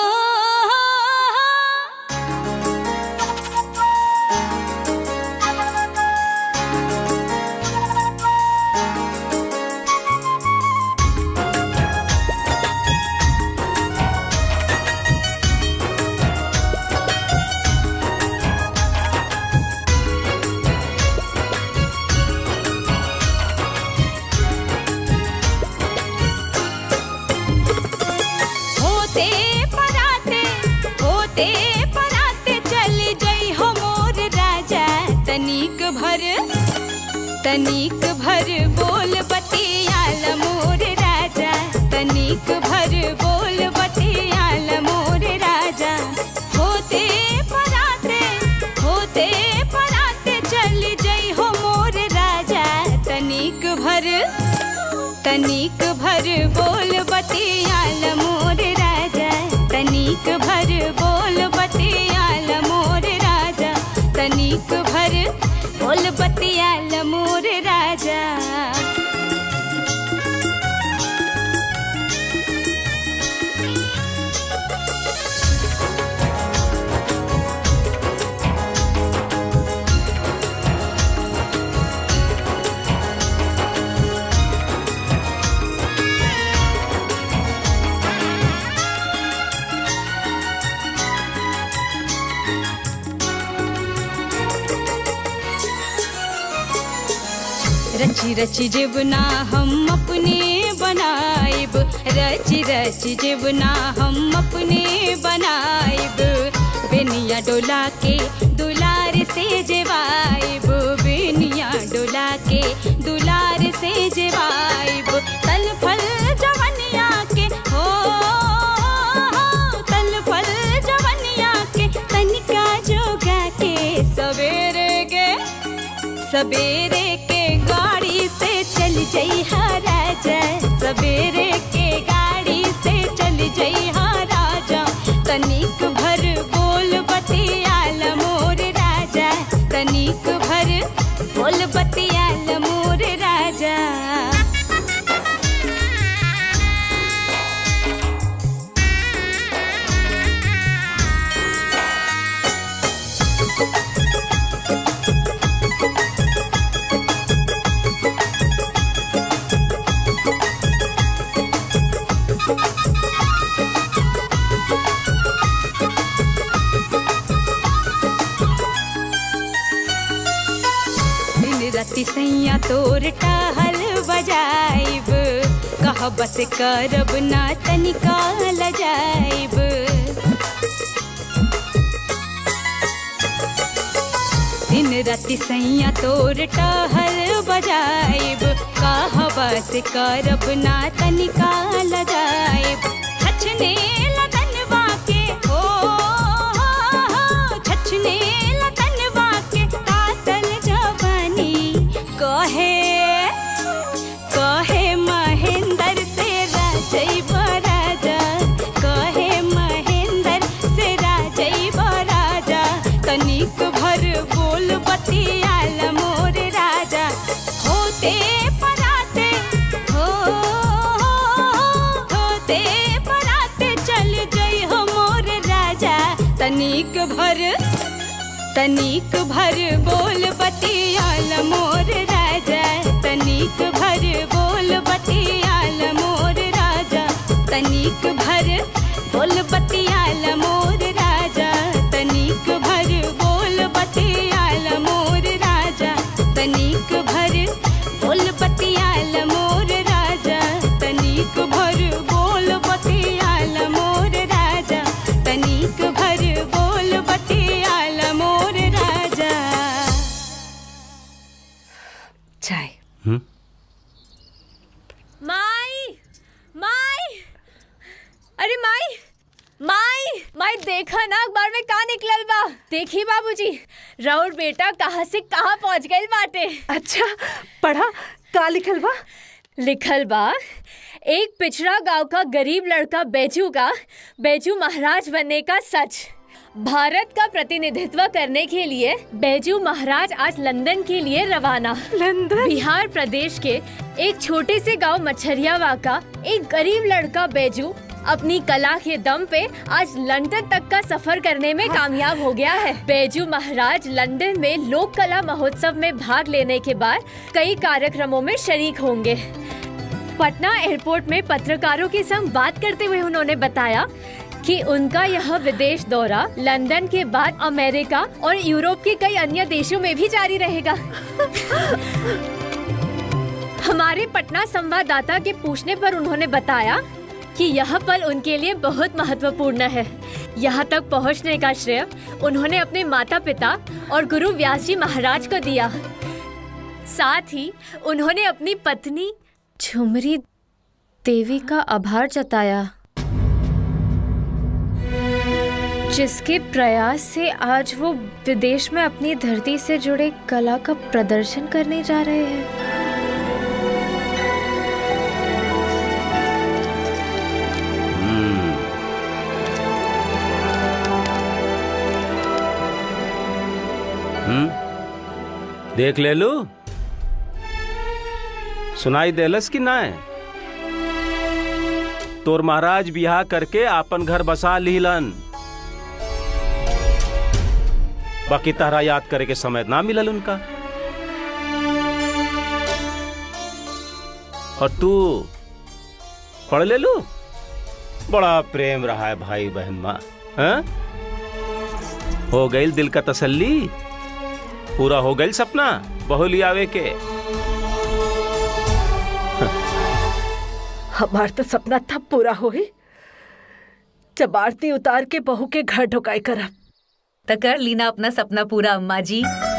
होते पराते होते पराते चल जई हो मोर राजा तनिक भर तनिक भर बोल बतियाल मोर राजा तनिक भर बोल बतियाल मोर राजा होते पराते होते पराते चल जई हो मोर राजा तनिक भर तनिक भर बोल बतियाल मोर राजा तनिक भर बोल बतियाल मोर राजा तनिक भर बोल बतियाल मोर राजा रची रची जीवना हम अपने बनाइब रची रची जीवना हम अपने बनाइब बेनिया डोला के दुलार से जेवाइब बेनिया डोला के दुलार से जेवाइब तल फल जवनिया के हो तल फल जवनिया के तनिका जोगा के सवेरे के सवेरे के गाड़ी से चल जई हा राजा सवेरे के गाड़ी से चल जई हा राजा तनिक भर बोल बतियाल मोर राजा तनिक भर बोल बतियाल मोर राजा राति सैया तोर टाहल बजाइब कह बस करब ना तनिका लजाइब दिन राति सैया तोर टहल बजाइब कह बस करब ना तनिका लगाइब छछने लगनवा के हो छछने लगनवा के तातल जवानी कहे कहे महेंद्र से राजई राजा कहे महेंद्र से राजई राजा तनिक भर बोल बतियाल मोर राजा होते पराते हो होते पराते चल जई हो मोर राजा तनिक भर तनिक भर बोल बतियाल मोर राजा तनिक भर बोल बतियाल मोर राजा तनिक भर बोल बतियाल मोर राजा तनिक भर बोल बतियाल मोर राजा तनिक भर बोल बतियाल मोर राजा तनिक भर बोल बतियाल मोर राजा तनिक भर बोल बतियाल मोर राजा चाय माई माई अरे माई माई माई देखा ना अखबार में का निकलल बा देखी बाबूजी राउर बेटा कहाँ से कहाँ पहुँच गइल बाटे अच्छा पढ़ा का लिखल बा लिखल बा एक पिछड़ा गांव का गरीब लड़का बैजू का बैजू महाराज बनने का सच भारत का प्रतिनिधित्व करने के लिए बैजू महाराज आज लंदन के लिए रवाना लंदन बिहार प्रदेश के एक छोटे से गांव मच्छरियावा का एक गरीब लड़का बैजू अपनी कला के दम पे आज लंदन तक का सफर करने में कामयाब हो गया है बैजू महाराज लंदन में लोक कला महोत्सव में भाग लेने के बाद कई कार्यक्रमों में शरीक होंगे पटना एयरपोर्ट में पत्रकारों के संग बात करते हुए उन्होंने बताया कि उनका यह विदेश दौरा लंदन के बाद अमेरिका और यूरोप के कई अन्य देशों में भी जारी रहेगा हमारे पटना संवाददाता के पूछने पर उन्होंने बताया कि यह पल उनके लिए बहुत महत्वपूर्ण है यहाँ तक पहुँचने का श्रेय उन्होंने अपने माता पिता और गुरु व्यास जी महाराज को दिया साथ ही उन्होंने अपनी पत्नी झुमरी देवी का आभार जताया जिसके प्रयास से आज वो विदेश में अपनी धरती से जुड़े कला का प्रदर्शन करने जा रहे हैं हम्म देख ले लू सुनाई देलस कि ना तोर महाराज बियाह करके आपन घर बसा लीलन बाकी तारा याद करे के समय ना मिलल उनका और तू पढ़ ले लू बड़ा प्रेम रहा है भाई बहन माँ हैं? हो गई दिल का तसल्ली पूरा हो गई सपना बहु लियावे के हमार तो सपना था पूरा होई जब आरती उतार के बहू के घर ढुकाई करब तो कर लीना अपना सपना पूरा अम्मा जी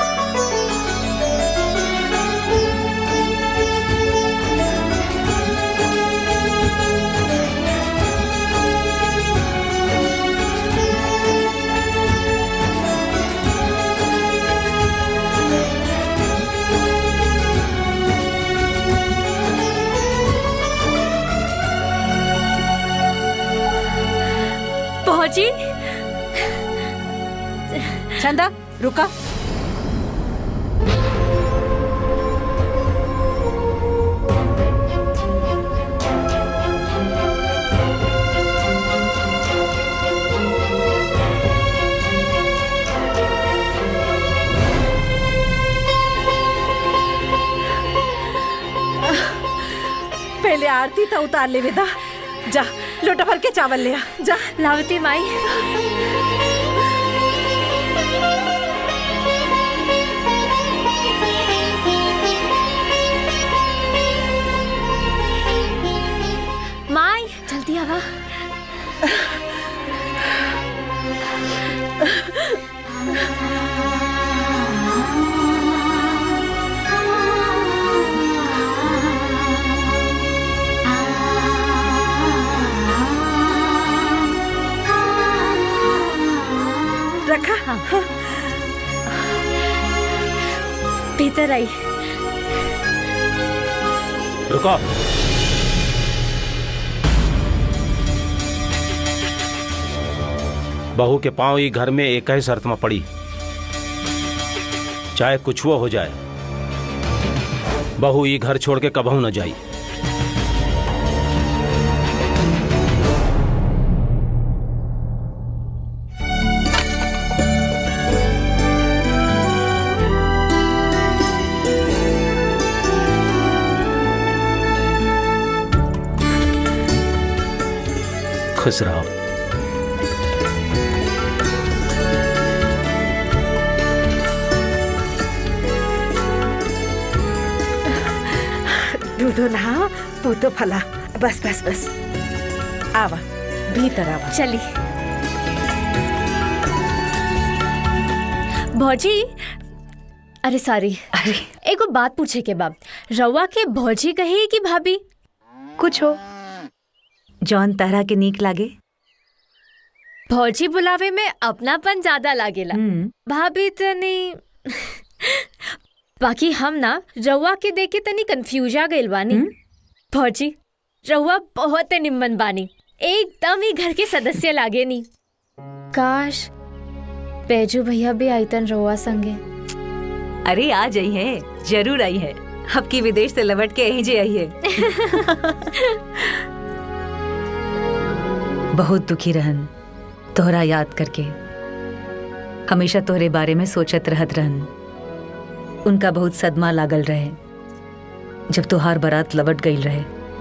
पहुंची चंदा रुका पहले आरती तो उतार ले विदा जा लोटा भर के चावल ले आ जा लावती माई अंदर आई रुको बहू के पांव ही घर में एक ही शर्त में पड़ी चाहे कुछ वो हो जाए बहू ये घर छोड़ के कबहू न जाई खुश रहो दूधो नहा पूतो फला बस बस बस आवा भीतर आवा चली भौजी अरे सॉरी अरे एगो बात पूछे के बाब रउआ के भौजी कही कि भाभी कुछ हो जौन तरह के नीक लागे भौजी बुलावे में अपनापन ज्यादा लागेला भाभी तनी बाकी हम ना रउआ के देखे तनी कंफ्यूज आ गइल बानी भौजी रउआ बहुत निम्मन बानी एकदम ही घर के सदस्य लागे नी काश पेजू भैया भी आईतन रउआ संगे अरे आ जाई है जरूर आई है अब की विदेश से लौट के यहीं जे आई है बहुत दुखी रहन तोहरा याद करके हमेशा तोहरे बारे में सोचत रहत रहन उनका बहुत सदमा लागल रहे जब तोहार बारात लवट गई रहे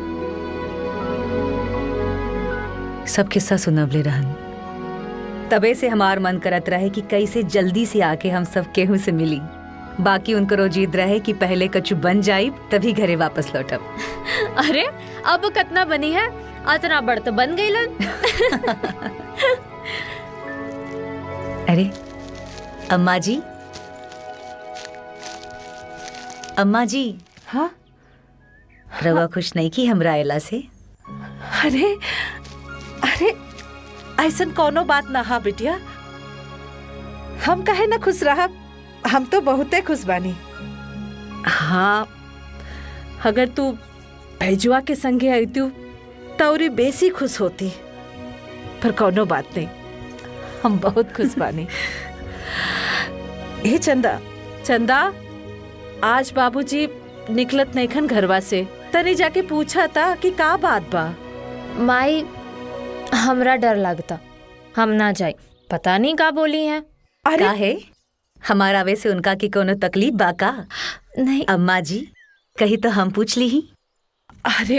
सब किस्सा सुनवले रहन तबे से हमार मन करत रहे कि कैसे जल्दी से आके हम सब केहू से मिली बाकी उनको रोजीद रहे कि पहले कछु बन जाई तभी घरे वापस लौटब अरे अब कतना बनी है अतना बड़ तो बन गई अरे अम्मा जी अम्मा जी हाँ रवा खुश नहीं की हमरा आयला से अरे अरे ऐसन कोनो बात ना हा बिटिया हम कहे ना खुश रहा हम तो बहुते खुश बानी हाँ अगर तू भैजुआ के संगे आई तू तौरी बेसी खुश होती पर कोनो बात नहीं हम बहुत खुश बानी ए चंदा चंदा आज बाबूजी निकलत नैखन घरवा से तनी जाके पूछा था कि का बात बा माई हमरा डर लगता हम ना जाए पता नहीं का बोली है का है हमारा वे से उनका की कोनो तकलीफ बा का नहीं अम्मा जी कही तो हम पूछ ली ही अरे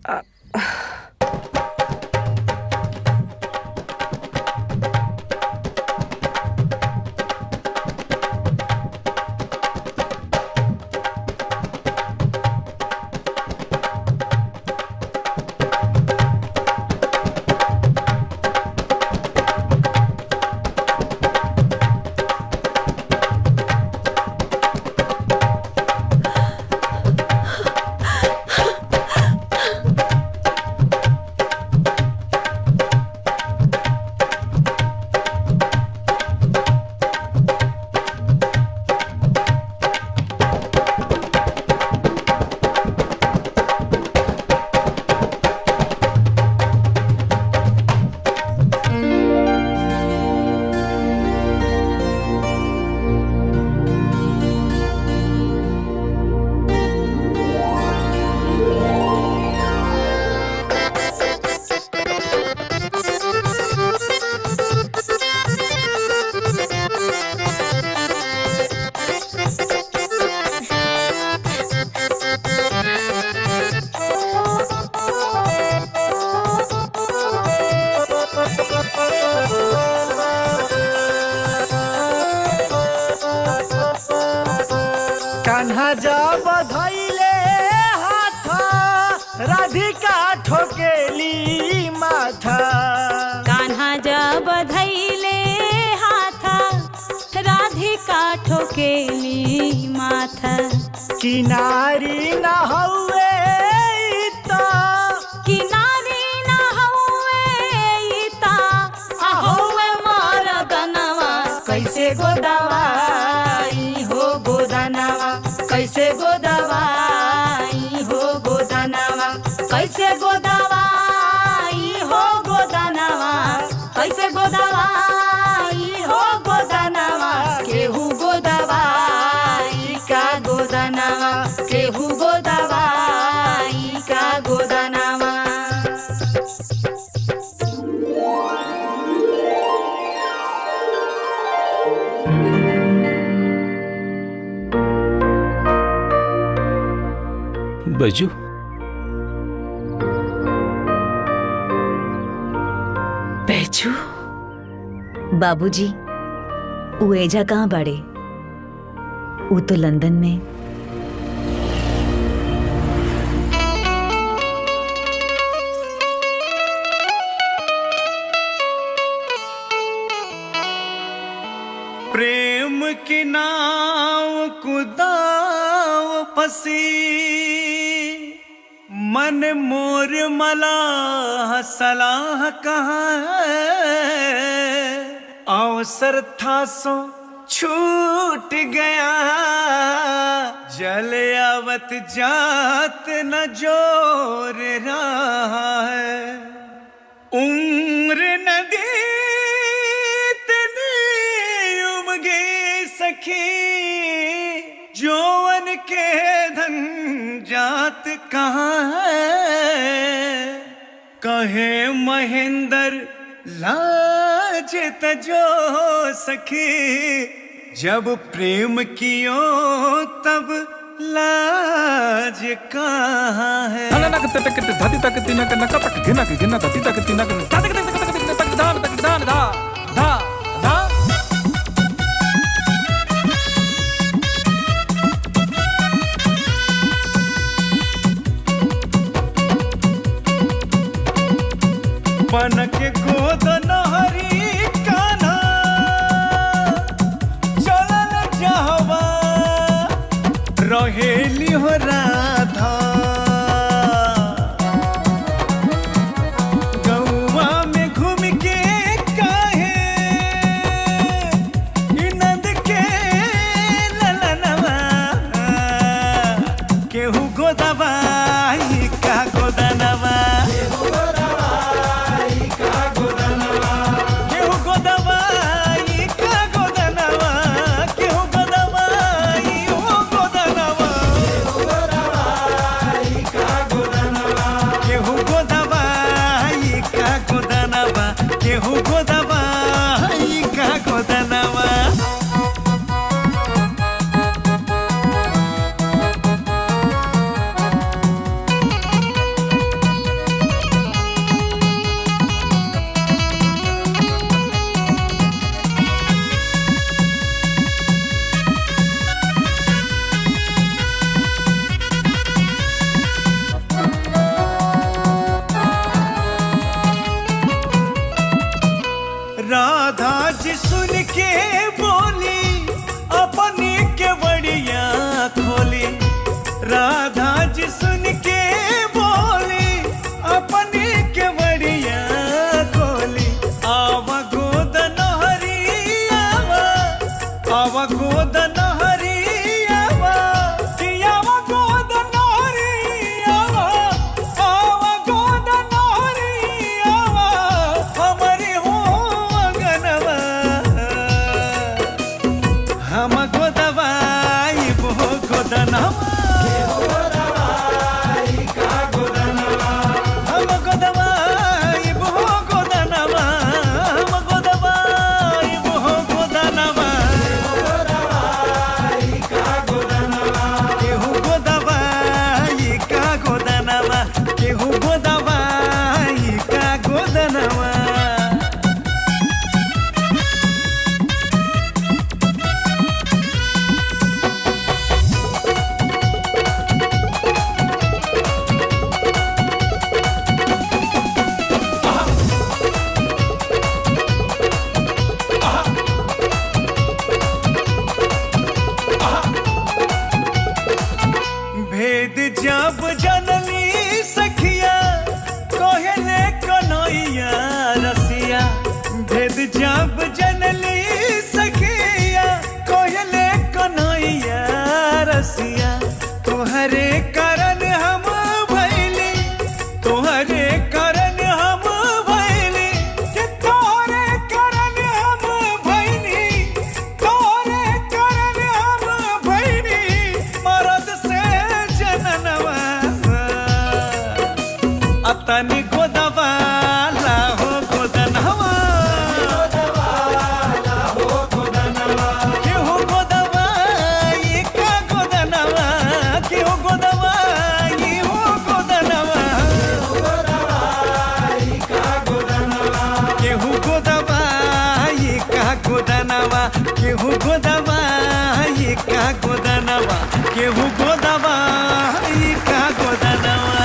कान्हा जा बधैले हाथ राधिका ठोकेली माथा कान्हा जा बधैले हाथा राधिका ठोकेली माथा किनारी न हौवे त किनारी न हौवे ता हौवे मरदनवा कैसे गोदावाई हो गोदानवा गोदानावा केहू गोदावाई का गोदानावा बैजू बैजू बाबूजी उ एजा कहाँ बाड़े उ तो लंदन में प्रेम की नाव कुदाव फसी मन मोर मलाह सलाह कहाँ है अवसर था सो छूट गया जल आवत जात न जोर रहा है उम्र नदी इतनी उमगे सखी जोवन के धन जात कहाँ है कहे महेंद्र लाज तजो सखी जब प्रेम कियो तब लाज कहाँ है बन के गोद नहरी कान्हा चलल जहवा रहेली हो राधा गौवा में घूम के काहे ई नंद के ललनवा केहू गोदवाई का गोदनवा केहू गोदवाई का गोदनवा केहू गोदवाई का गोदनवा केहू गोदवाई ओ गोदनवा केहू गोदवाई का गोदनवा केहू गोदवाई का गोदनवा राधा जी सुन के बोली अपनी के बड़िया खोली राधा जी सुन के बोली अपनी के बड़िया खोली आवा गोद नहरी आवा आवा गोद नहरी आवा कि आवा गोद नहरी आवा आवा गोद नहरी आवा हमारी हो अगनवा हम गोदवाई बो गोदनवा हम गोदवाई बो गोदनवा हम गोदवाई बो गोदनवा केहू गोदवाई का गोदनवा केहू गोदवाई का गोदनवा भेद जब जनली सखिया कहले कन्हैया रसिया भेद जब जनली सखिया कहले कन्हैया रसिया तोहरे कारण हम भैली तोहरे कारण हम भैली कि तोहरे कारण हम भैली तोहरे कारण हम भैली मरल गोदवा केहू गोदवा ई का गोदनवा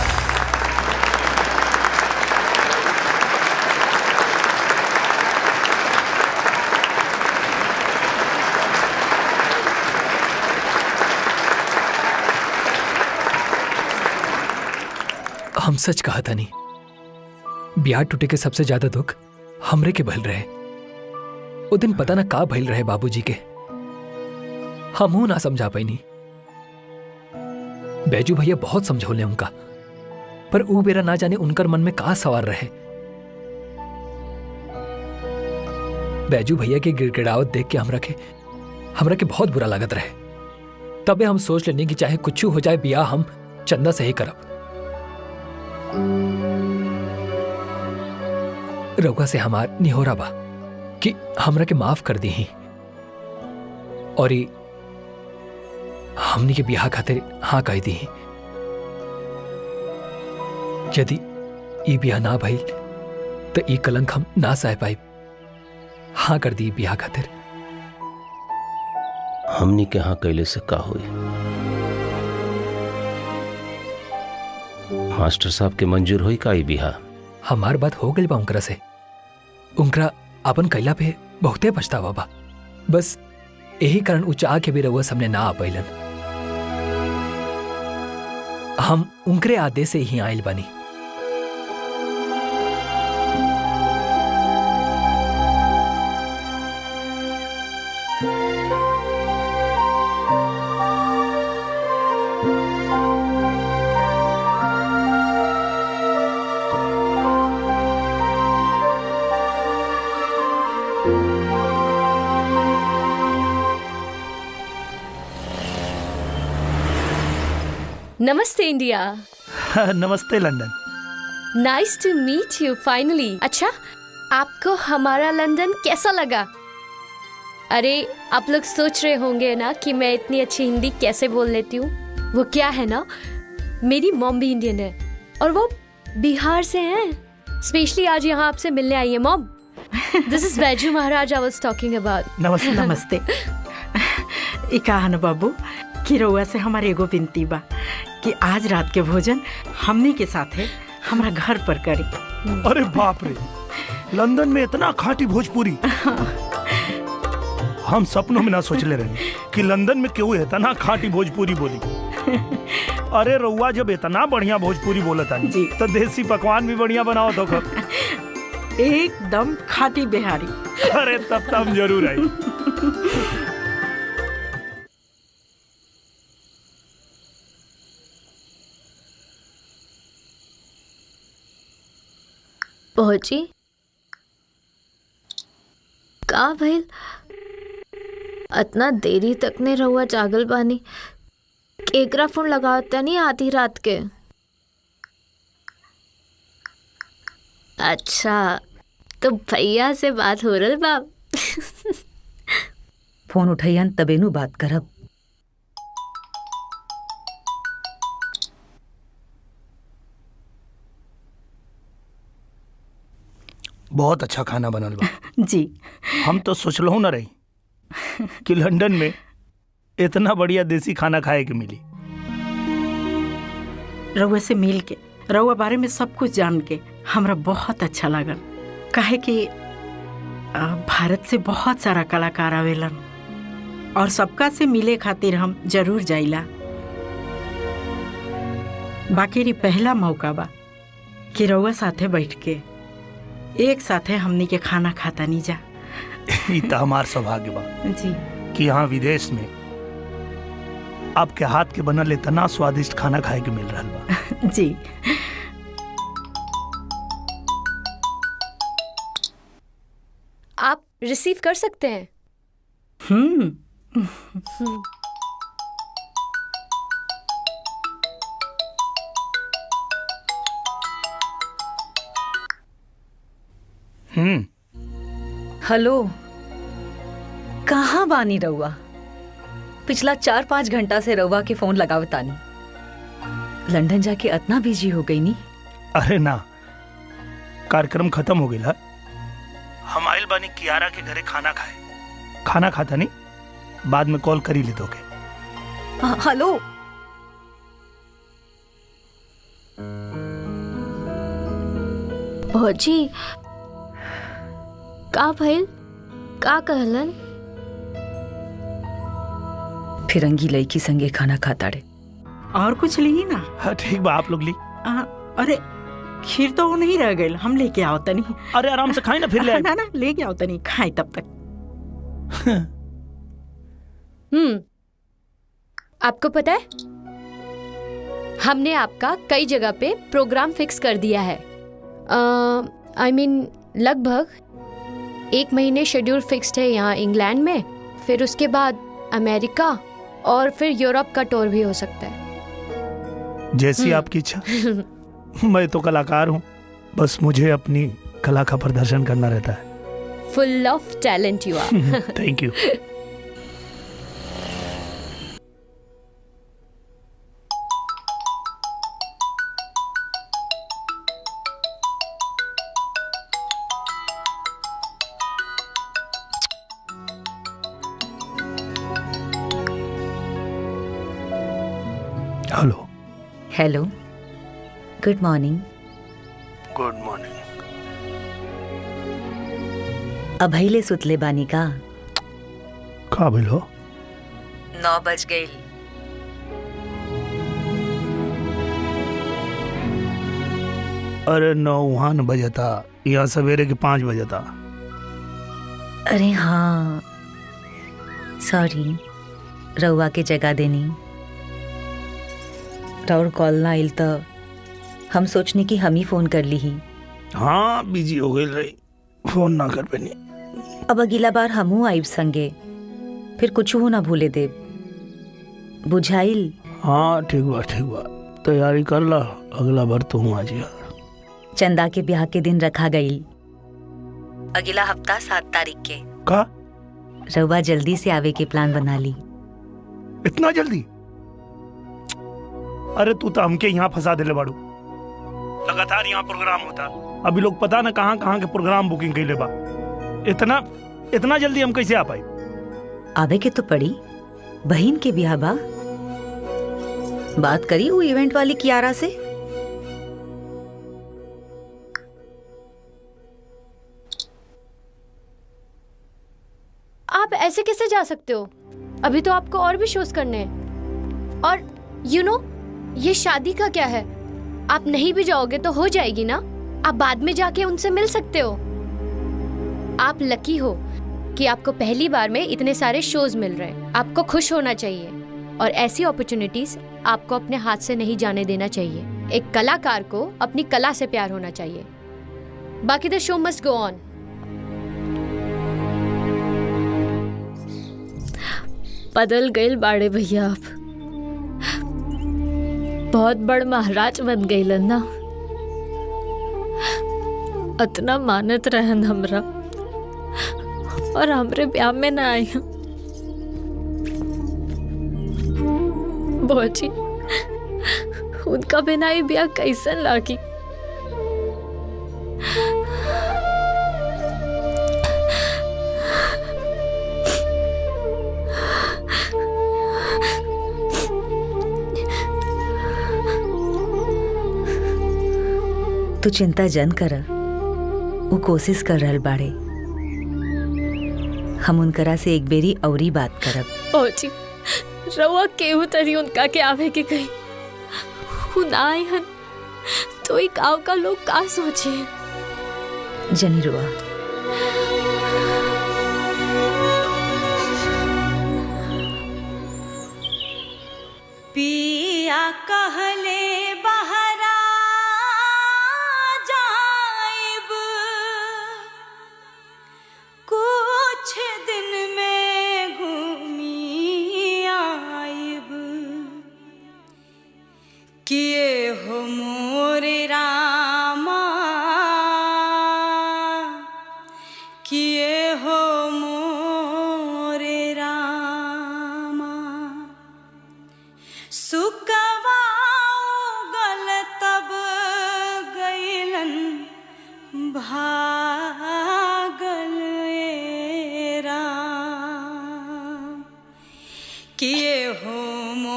हम सच कहा था नहीं ब्याह टूटे के सबसे ज्यादा दुख हमरे के भल रहे वो दिन पता ना का भइल रहे बाबूजी के हमहू ना समझा पैनी बैजू भैया बहुत समझौले उनका पर ऊ बेरा ना जाने उनकर मन में का सवार रहे बैजू भैया के गिड़गिड़ावत देख के हमरा के हमरा के बहुत बुरा लागत रहे तबे हम सोच लेनी कि चाहे कुछ हो जाए बियाह हम चंदा से ही करब रउआ से हमार निहोरा बा कि हमरा के माफ कर दी ही और ई हमनी के बियाह खातिर हाँ कह दी ही यदि ई बियाह ना भइल तो ई कलंक हम ना सह पाई हाँ कर दी बियाह खातिर हमनी के यहाँ कैले से का हुई मास्टर साहब के मंजूर हुई का ई बिहा हमार बात हो गई बा उनकरा से उनकरा अपन कैला पे बहुते पछतावा बा बस यही कारण उ चाह के भी रउआ सामने ना आ पैलन हम उनकरे आदेश से ही आयल बानी नमस्ते इंडिया नमस्ते London nice to meet you finally अच्छा आपको हमारा लंदन कैसा लगा अरे आप लोग सोच रहे होंगे ना कि मैं इतनी अच्छी हिंदी कैसे बोल लेती हूँ वो क्या है ना मेरी मॉम भी इंडियन है और वो बिहार से हैं स्पेशली आज यहाँ आपसे मिलने आई है मॉम दिस इज बैजू महाराज आई वाज टॉकिंग अबाउट नमस्ते नमस्ते ई कहा बाबू कि रउआ से हमारे एगो विनती बा कि आज रात के भोजन हमनी के साथे हमरा घर पर करी अरे बाप रे लंदन में इतना खाटी भोजपुरी हम सपनों में ना सोचले रहे कि लंदन में क्यों इतना खाटी भोजपुरी बोली अरे रउआ जब इतना बढ़िया भोजपुरी बोलत तानी तो देसी पकवान भी बढ़िया बनाओ तो खब एकदम खाटी बिहारी अरे तब तब हम जरूर आई पहुंची का भइल इतना देरी तक ने रहुआ जागल बानी केकरा फोन लगावता नहीं आधी रात के अच्छा तो भैया से बात हो रही बाप फोन उठैयन तबे नु बात करब बहुत अच्छा खाना बनल बा जी हम तो सोचलहु ना रही कि लंदन में इतना बढ़िया देसी खाना खाए के मिली रउआ से मिल के रउआ बारे में सब कुछ जान के हमरा बहुत अच्छा लागल काहे कि आ, भारत से बहुत सारा कलाकार आवेलन और सबका से मिले खातिर हम जरूर जाइला बाकी री पहला मौका बा कि रउआ साथे बैठ के एक साथे हमनी के खाना खाता नहीं जा ई तो हमार सौभाग्य बा जी कि यहाँ विदेश में आपके हाथ के बनल इतना स्वादिष्ट खाना खाए के मिल रहा बा जी आप रिसीव कर सकते हैं हम्म हम्म। हम्म हेलो कहाँ बानी रउआ पिछला चार पाँच घंटा से रउआ के फोन लगावतानी लंदन जाके इतना बिजी हो गई नी अरे ना कार्यक्रम खत्म हो गया हम आइल बानी कियारा के घरे खाना खाए खाना खाता नहीं बाद में कॉल करी ले दोगे ह- हेलो भौजी का भइल का कहलन फिरंगी लड़की संगे खाना खाता रे और कुछ ली ना हाँ ठीक बा आप लोग ली आ, अरे खीर तो वो नहीं रह गई हम लेके आओ तनी अरे आराम से खाई ना फिर ले आए। ना ना लेके आओ तनी खाए तब तक हम्म आपको पता है हमने आपका कई जगह पे प्रोग्राम फिक्स कर दिया है आई मीन लगभग एक महीने शेड्यूल फिक्स्ड है यहाँ इंग्लैंड में फिर उसके बाद अमेरिका और फिर यूरोप का टूर भी हो सकता है जैसी आपकी इच्छा मैं तो कलाकार हूँ बस मुझे अपनी कला का प्रदर्शन करना रहता है full of talent you are thank you hello hello good morning good morning अभैले सुतले बानी का का भइल हो नौ बज गई अरे नौ वहाँ न बजता यहाँ सवेरे के पाँच बजता अरे हाँ सॉरी रउआ के जगह देनी राउर कॉल ना आइल तो हम सोचने की हम ही फोन कर ली ही हाँ बिजी हो गई रही फोन ना कर पैनी अब अगला बार हमू आइब संगे फिर कुछ हो ना भूले देव बुझाइल हाँ ठीक बा ठीक बा तैयारी कर ला अगला बार तू आ जिया चंदा के ब्याह के दिन रखा गई अगला हफ्ता सात तारीख के का रउआ जल्दी से आवे के प्लान बना ली इतना जल्दी अरे तू तो हमके यहाँ फंसा दिले बाड़ू लगातार यहाँ प्रोग्राम होता अभी लोग पता ना कहाँ कहाँ के प्रोग्राम बुकिंग कैले बा इतना इतना जल्दी हम कैसे आ पाई आवे के तो पड़ी बहन के ब्याह बा बात करी वो इवेंट वाली कियारा से आप ऐसे कैसे जा सकते हो अभी तो आपको और भी शोज करने हैं और यू you नो know, ये शादी का क्या है आप नहीं भी जाओगे तो हो जाएगी ना आप बाद में जाके उनसे मिल सकते हो आप लकी हो कि आपको पहली बार में इतने सारे शोज मिल रहे हैं आपको खुश होना चाहिए और ऐसी अपॉर्चुनिटीज आपको अपने हाथ से नहीं जाने देना चाहिए एक कलाकार को अपनी कला से प्यार होना चाहिए बाकी द शो मस्ट गो ऑन बदल गए बाड़े भैया आप बहुत बड़ महाराज बन गई ना अतना मानत रहन हमरा और हमरे ब्याह में ना आई बोची उनका बिना ही ब्याह कैसन लागी तू चिंता जन कर वो कोशिश कर रहल बाड़े हम उनकरा से एक बेरी औरी बात करब पहुंची रउआ केहू तरी उनका के आवे के कही उन आए हन तो एक गांव का लोग का सोचे जनी रुआ पिया कहले बहरा जाइब कुछ दिन में घूमी आइब किए हो मोरे रामा किए हो मोरे रामा सुकवाऊ गल तब गईलन भागल ए राम किए हो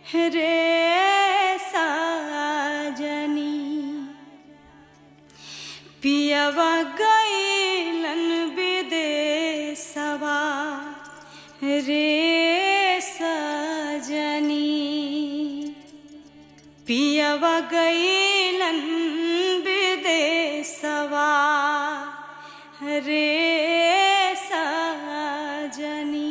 रे साजनी पियवा गईलन विदेशवा रे सजनी पियवा गईलन विदेशवा रे सजनी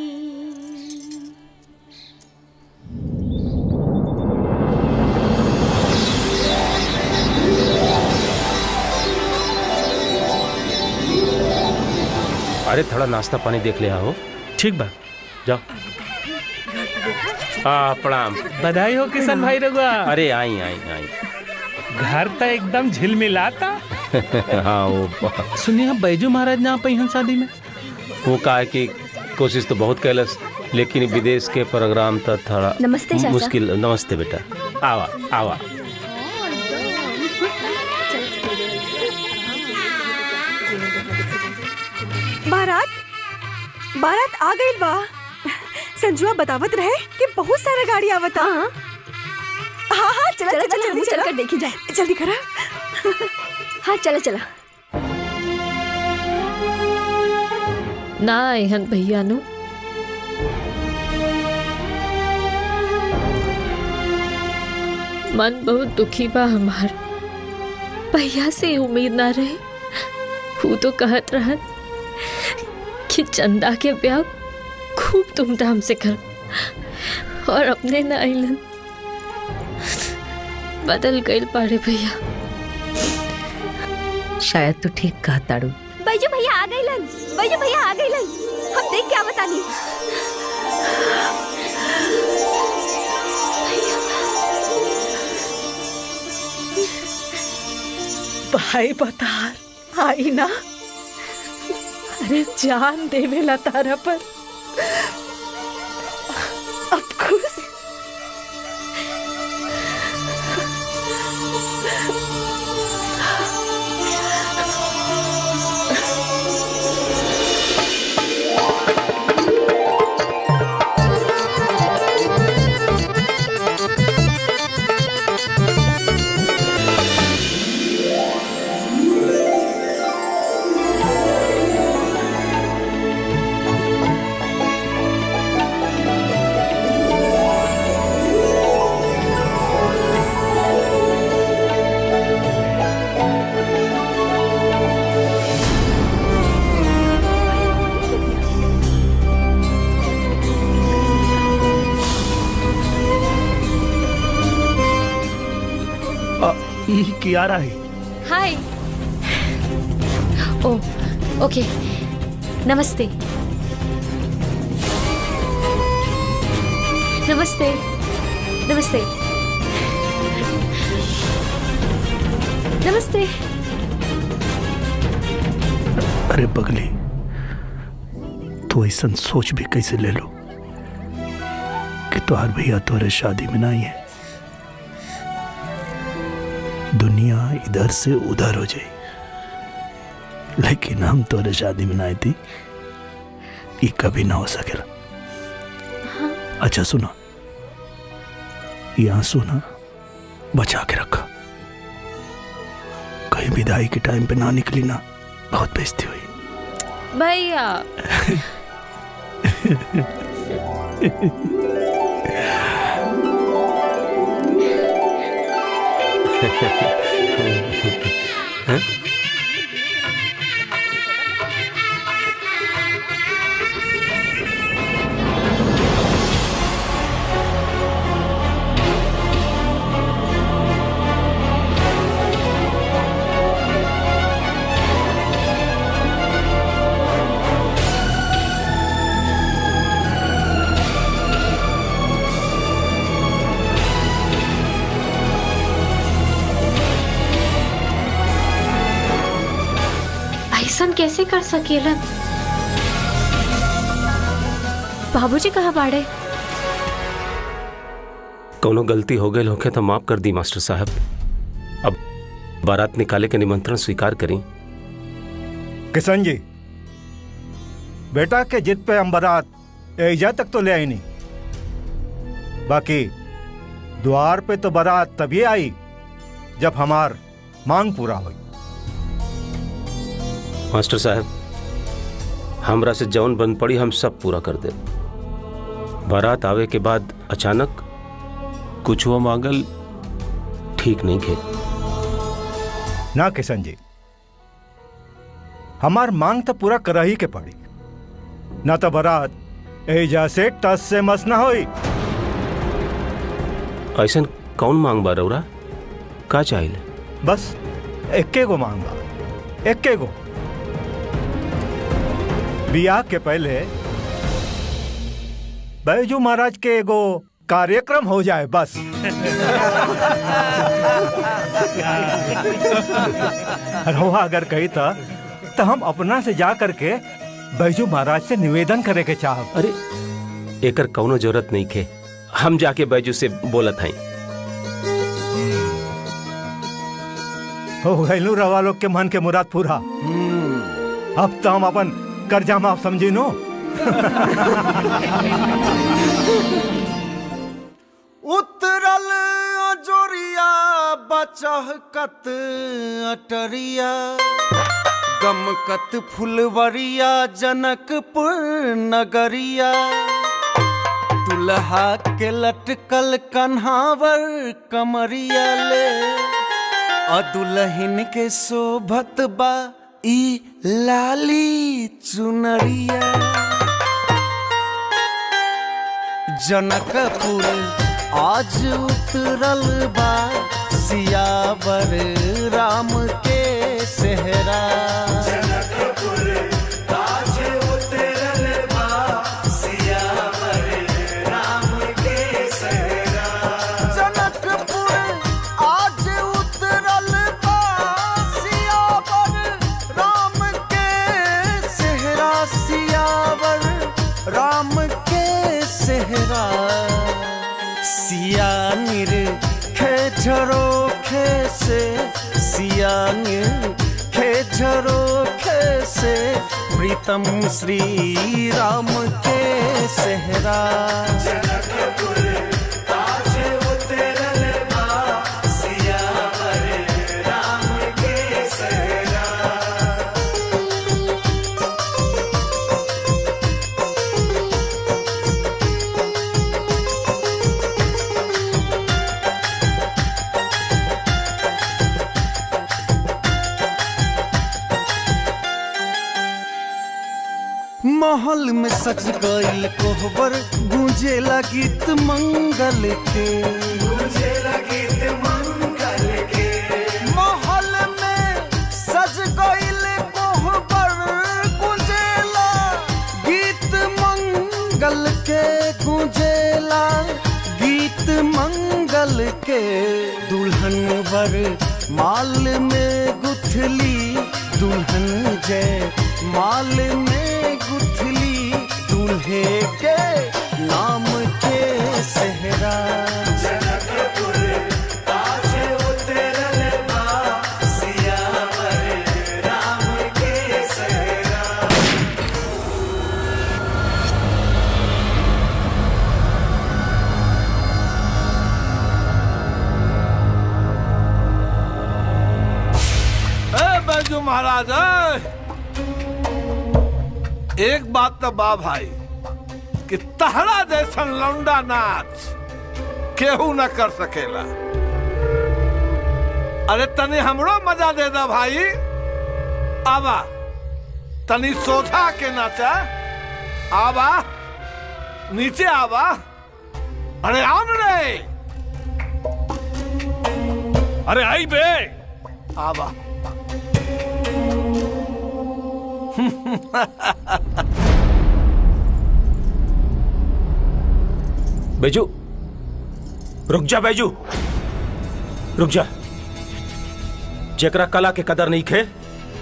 अरे थोड़ा नाश्ता पानी देख ले आओ ठीक बा जाओ हाँ प्रणाम बधाई हो किशन भाई रघुआ अरे आई आई आई घर तो एकदम झिलमिलाता हाँ वो सुनिए हम बैजू महाराज ना पहिन शादी में वो कहा कि कोशिश तो बहुत कैलस लेकिन विदेश के प्रोग्राम तो थोड़ा नमस्ते चाचा। मुश्किल नमस्ते बेटा आवा आवा बारात बारात आ गई बा संजुआ बतावत रहे कि बहुत सारा गाड़ी आवता हाँ हाँ चला चला, चला चला, जल्दी चल चला कर देखी जाए। जल्दी करा हाँ चला चला ना एहन भैया नु मन बहुत दुखी बा हमार भैया से उम्मीद ना रहे वो तो कहत रहन कि चंदा के ब्याह खूब धूमधाम से कर और अपने ना आइलन बदल गइल पारे भैया शायद तू ठीक कहा ताड़ू बैजू भैया आ गई लन बैजू भैया आ गई लन हम देख क्या बतानी भाई बतार आई ना अरे जान देवेला तारा पर अब खुश आ, ई कियारा है हाय ओ ओके नमस्ते नमस्ते नमस्ते नमस्ते अरे बगली तू ऐसा सोच भी कैसे ले लो कि तुहार भैया तुम्हारे शादी में नहीं है दुनिया इधर से उधर हो जाए लेकिन हम तुम्हारे शादी में नहीं थी ये कभी ना हो सकेला अच्छा सुना ये आंसू ना बचा के रखा कहीं विदाई के टाइम पे ना निकली ना बहुत बेइज्जती हुई भैया ऐसन कैसे कर सकेलन बाबूजी कहाँ बाड़े कोनो गलती हो गई होके तो माफ कर दी मास्टर साहब अब बारात निकाले के निमंत्रण स्वीकार करी किशन जी बेटा के जिद पे हम बारात एजा तक तो ले आई नहीं बाकी द्वार पे तो बारात तभी आई जब हमार मांग पूरा हुई मास्टर साहब हमरा से जौन बन पड़ी हम सब पूरा कर दे बारात आवे के बाद अचानक कुछ हुआ मांगल ठीक नहीं खे ना किशन जी हमार मांग तो पूरा कर ही के पड़ी ना तो बारात एजा से टस से मस ना होई ऐसा कौन मांग बा रौरा का चाहिए बस एक्के गो मांग बा एक्के गो बियाह के पहले बैजू महाराज के एगो कार्यक्रम हो जाए बस रहुआ अगर कही था तो हम अपना से जा करके बैजू महाराज से निवेदन करे के चाह अरे एकर कौनो जरूरत नहीं खे हम जाके बैजू से बोलत हई हो गैलू रवा लोग के मन के मुराद पूरा अब तो हम अपन कर्जा माफ समझी नो उतरल अजोरिया बचहकत अटरिया गमकत फुलवरिया जनकपुर नगरिया दुल्हा के लटकल कन्हावर कमरिया ले और दुल्हन के शोभत बा ई लाली चुनरिया जनकपुर आज उतरल बा सियावर राम के सेहरा जनकपुर आज उतरल बा सियावर राम के सेहरा जनकपुर आज उतरल बा सियावर राम के सेहरा सियावर राम के सेहरा सियानिर खेझरो खे से सियानिर खेझरो खे से प्रीतम श्री राम के सेहरा महल में सज गईल कोहबर गूंजेला गीत मंगल के गूंजेला गीत मंगल के महल में सज गईल कोहबर गूंजेला गीत मंगल के गूंजेला गीत मंगल के दुल्हन वर माल में गुथली दुल्हन जय माल में गुथली दूल्हे के नाम के सेहरा ए बैजू महाराज ए! एक बात तो बा भाई कि तहरा जैसन लौंडा नाच केहू न कर सकेला अरे तनी हमरो मजा दे दा भाई आवा तनी सोझा के नाचा आवा नीचे आवा अरे आम रे अरे आई बे आवा बैजू रुक जा बैजू रुक जा जेकरा कला के कदर नहीं खे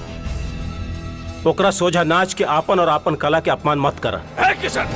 ओकरा सोझा नाच के आपन और आपन कला के अपमान मत कर है किशन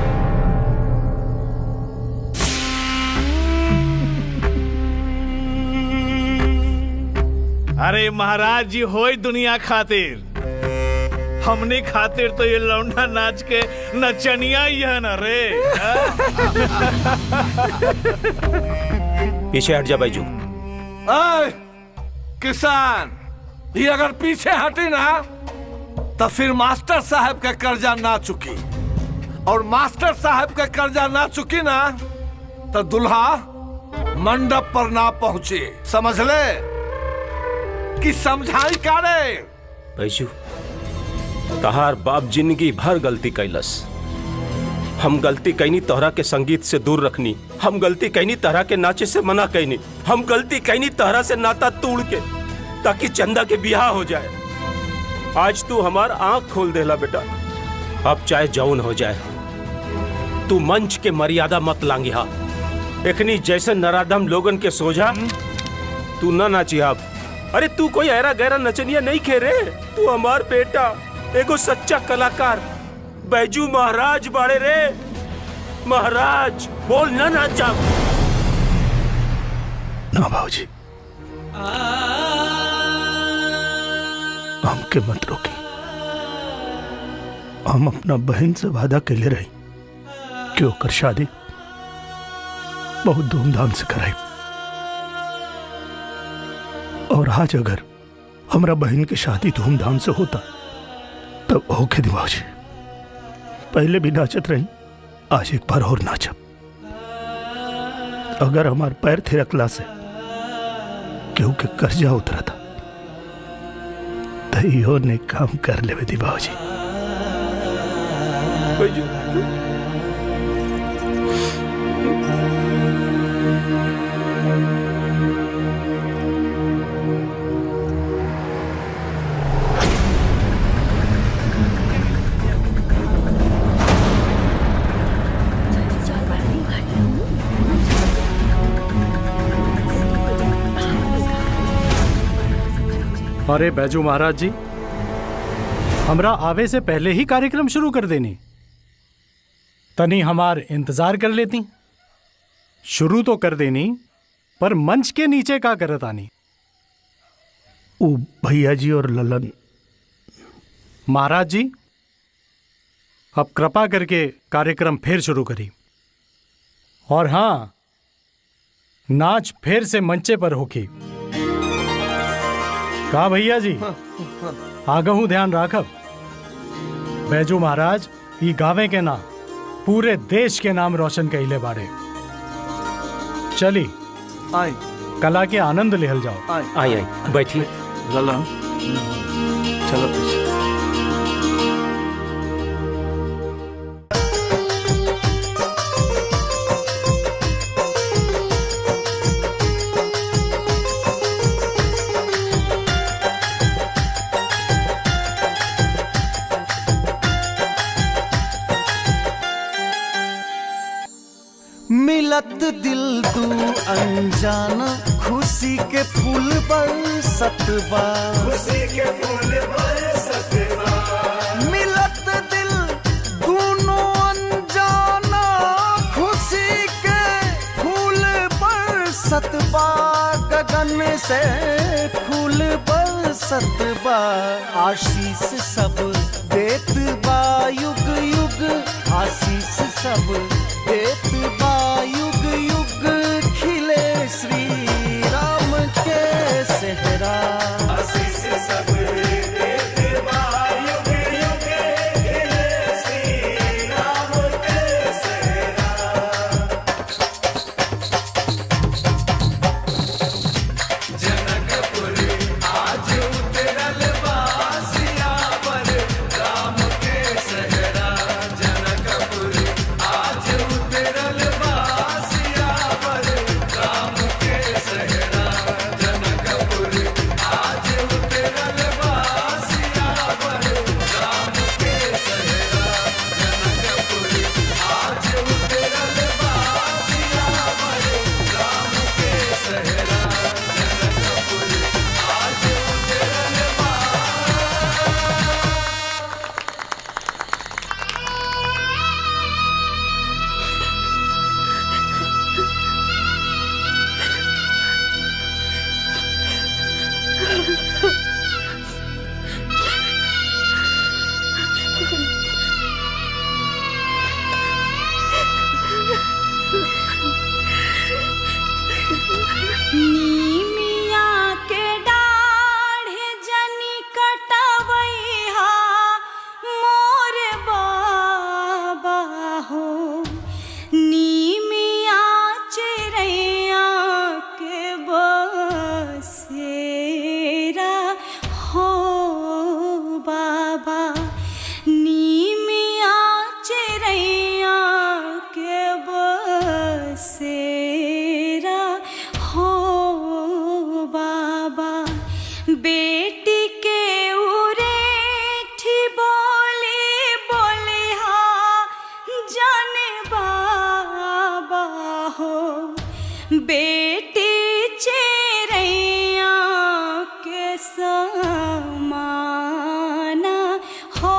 अरे महाराज जी होई दुनिया खातिर हमने खातिर तो ये लौंडा नाच के नचनिया ही है ना रे पीछे हट जा बैजू ऐ, किसान ये अगर पीछे हटी ना तो फिर मास्टर साहब का कर्जा ना चुकी और मास्टर साहब का कर्जा ना चुकी ना तो दुल्हा मंडप पर ना पहुंचे समझ ले कि समझाई का रे बैजू तहार बाप जिंदगी भर गलती कैलस हम गलती कैनी तोहरा के संगीत से दूर रखनी हम गलती कैनी तहरा के नाचे से मना कैनी हम गलती कैनी तहरा से नाता तोड़ के ताकि चंदा के बियाह हो जाए आज तू हमार आंख खोल देला बेटा अब चाहे जौन हो जाए तू मंच के मर्यादा मत लांगी हा एखनी जैसे नराधम लोगन के सोझा तू ना नाची अब अरे तू कोई ऐरा गहरा नचनिया नहीं खेरे तू हमार बेटा एगो सच्चा कलाकार बैजू महाराज बाड़े रे महाराज बोल ना नाचा ना भाजी हमके मत रोकी हम अपना बहन से वादा के ले रही कि ओकर शादी बहुत धूमधाम से कराई और आज अगर हमरा बहन की शादी धूमधाम से होता तब होके दिमाग पहले भी नाचत रही आज एक बार और नाचब अगर हमार पैर थिरकला से केहू के कर्जा उतरा था तो इहो ने काम कर लेवे दी बाबूजी अरे बैजू महाराज जी हमरा आवे से पहले ही कार्यक्रम शुरू कर देनी तनी हमार इंतजार कर लेती शुरू तो कर देनी पर मंच के नीचे का करत आनी ओ भैया जी और ललन महाराज जी अब कृपा करके कार्यक्रम फिर शुरू करी और हाँ नाच फिर से मंचे पर होकी का भैया जी आगहू ध्यान राखब बैजू महाराज ई गावे के ना पूरे देश के नाम रोशन कैले बाड़े चली आई कला के आनंद लेहल जाओ आई आई बैठी ललन चलो पीछे मिलत दिल तू अनजाना खुशी के फूल बरसत बा खुशी के फूल बरसत बा मिलत दिल दोनों अनजाना खुशी के फूल बरसत बा गगन से फूल बरसत बा आशीष सब देत बा युग युग आशीष सब देत बा युग युग खिले श्री राम के सेहरा आशीष सब देत बा युग युग खिले श्री राम के सेहरा जनकपुर आज उतरल बासिया पर राम के सहरा जनकपुर आज उतरल बेटी चेरैया के समाना हो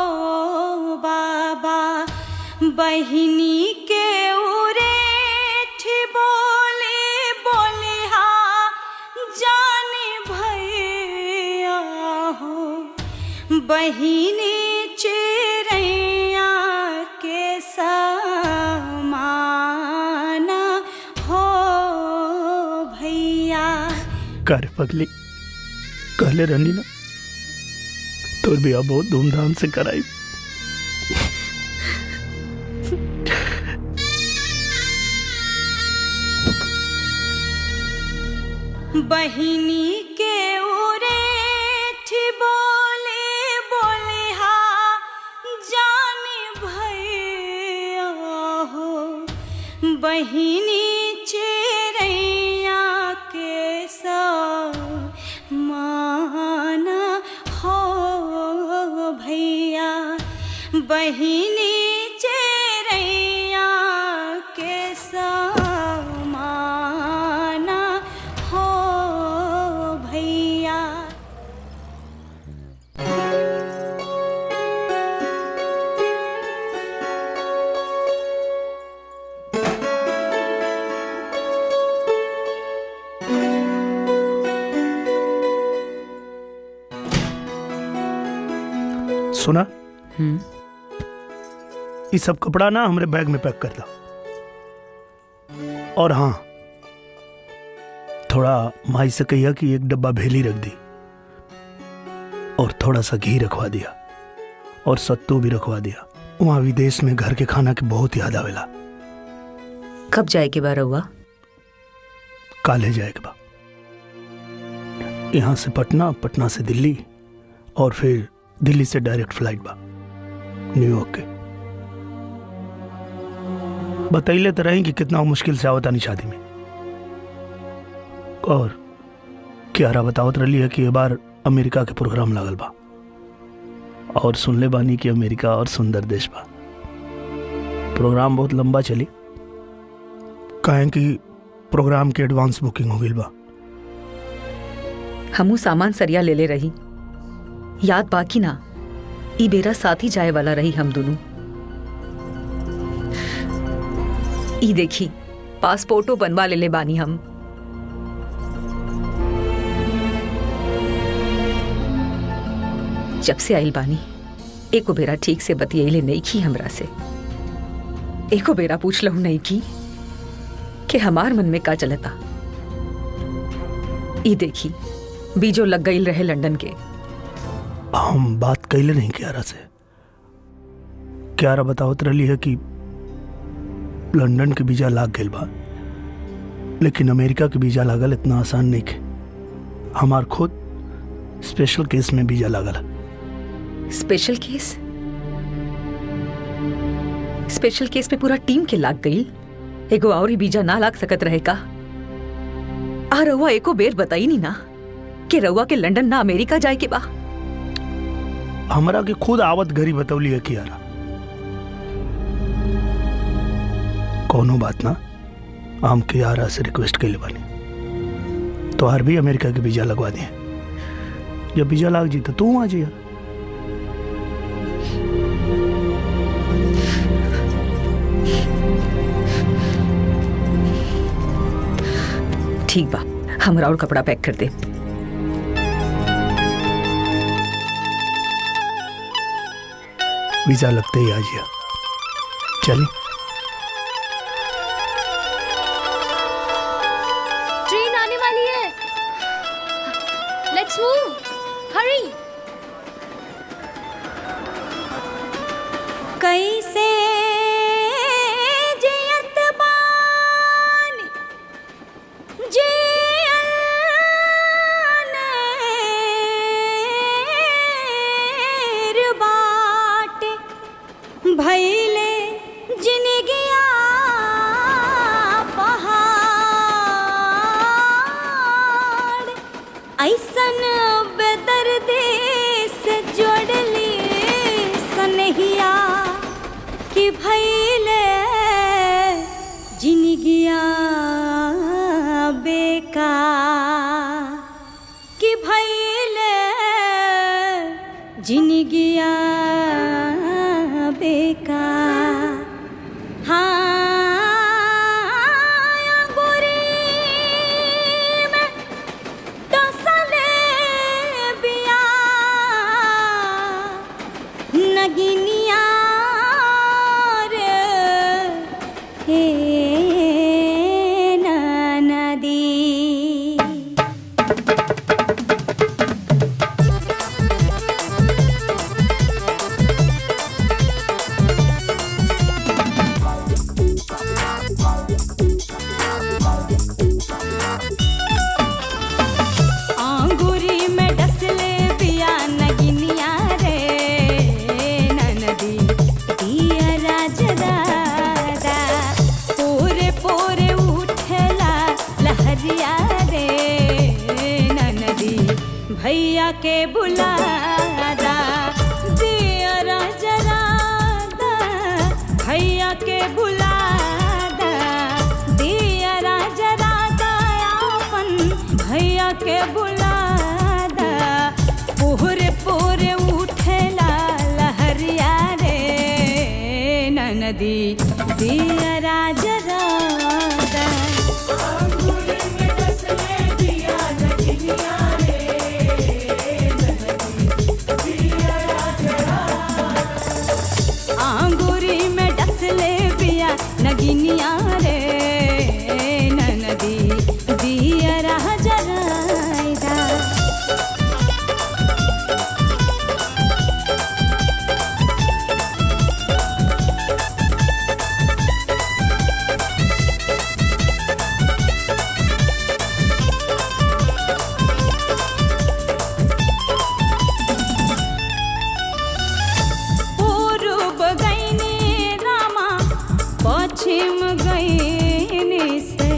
बाबा बहिनी के उरेठ बोले बोले हा जाने भैया हो बहिनी चेरैया के समाना हो भैया कर पगली कहले रहनी ना तोर बिया बहुत धूमधाम से कराई बहिनी के उरेठ बोले बोले हा जाने भैया हो बहिनी चेरैया के माना हो भैया बहिनी चेरैया के समाना हो भैया सुना ये सब कपड़ा ना हमरे बैग में पैक कर दो और हाँ थोड़ा माई से कहिया कि एक डब्बा भेली रख दी और थोड़ा सा घी रखवा दिया और सत्तू भी रखवा दिया वहां विदेश में घर के खाना के बहुत याद आवेला कब जाए के बार हुआ काले जाए के बा यहाँ से पटना पटना से दिल्ली और फिर दिल्ली से डायरेक्ट फ्लाइट बा न्यूयॉर्क के बतैले तो रही कि कितना मुश्किल से आवतानी शादी में और क्यारा बतावत रही है कि ये बार अमेरिका के प्रोग्राम लागल बा और सुनले बानी कि अमेरिका और सुंदर देश बा प्रोग्राम बहुत लंबा चली कहें कि प्रोग्राम के एडवांस बुकिंग हो गई बा हमू सामान सरिया ले ले रही याद बाकी ना ई बेरा साथ ही जाए वाला रही हम दोनों ई देखी पासपोर्टो बनवा ले ले बानी हम जब से आइल बानी एको बेरा ठीक से बतियले नहीं की हमरा से एको बेरा पूछ लहू नहीं की कि हमार मन में का चलता ई देखी बीजो लग गई रहे लंदन के हम बात कैले नहीं क्यारा से क्यारा बतावत रही है कि लंदन के वीजा लाग गई बा लेकिन अमेरिका के वीजा लागल इतना आसान नहीं के हमार खुद स्पेशल केस में वीजा लागल स्पेशल केस स्पेशल केस में पूरा टीम के लाग गई एगो और ही बीजा ना लाग सकत रहे का आ रउआ एको बेर बताई नहीं ना कि रउआ के लंदन ना अमेरिका जाए के बा हमरा के खुद आवत घरी बतौली है कियारा कोनो बात ना हम कियारा से रिक्वेस्ट कैले बानी तो हर भी अमेरिका के वीजा लगवा दिए जब वीजा लाग जी तो तू आ जिया ठीक बा हमरा और कपड़ा पैक कर दे वीजा लगते ही आ जिया चली ट्रेन आने वाली है लेट्स मूव हरी कैसे जियत बानी जियनेर बाटे भैले जिनगिया पहाड़ ऐसन बेदर्दी से जोड़ली सनहिया बेका कि भैले जिनगिया बेका हाँ गोरी में डसले बिया नगिनिया रे हे नदी आंगुरी में डसले बिया नगिनिया रे ननदी दिया राज दादा पोरे पोरे उठला लहरिया रे ननदी भैया के बुलादा दिया राज रादा भैया के बुलादा दिया राज रादा अपन भैया के बुलादा पूरे पूरे उठेला लहरिया रे ननदी दिया राज राधा आंगुरी में डसले बिया नगिनिया रे ननदी दिया राज राधा पूर्व गईनी रामा पश्चिम गईनी से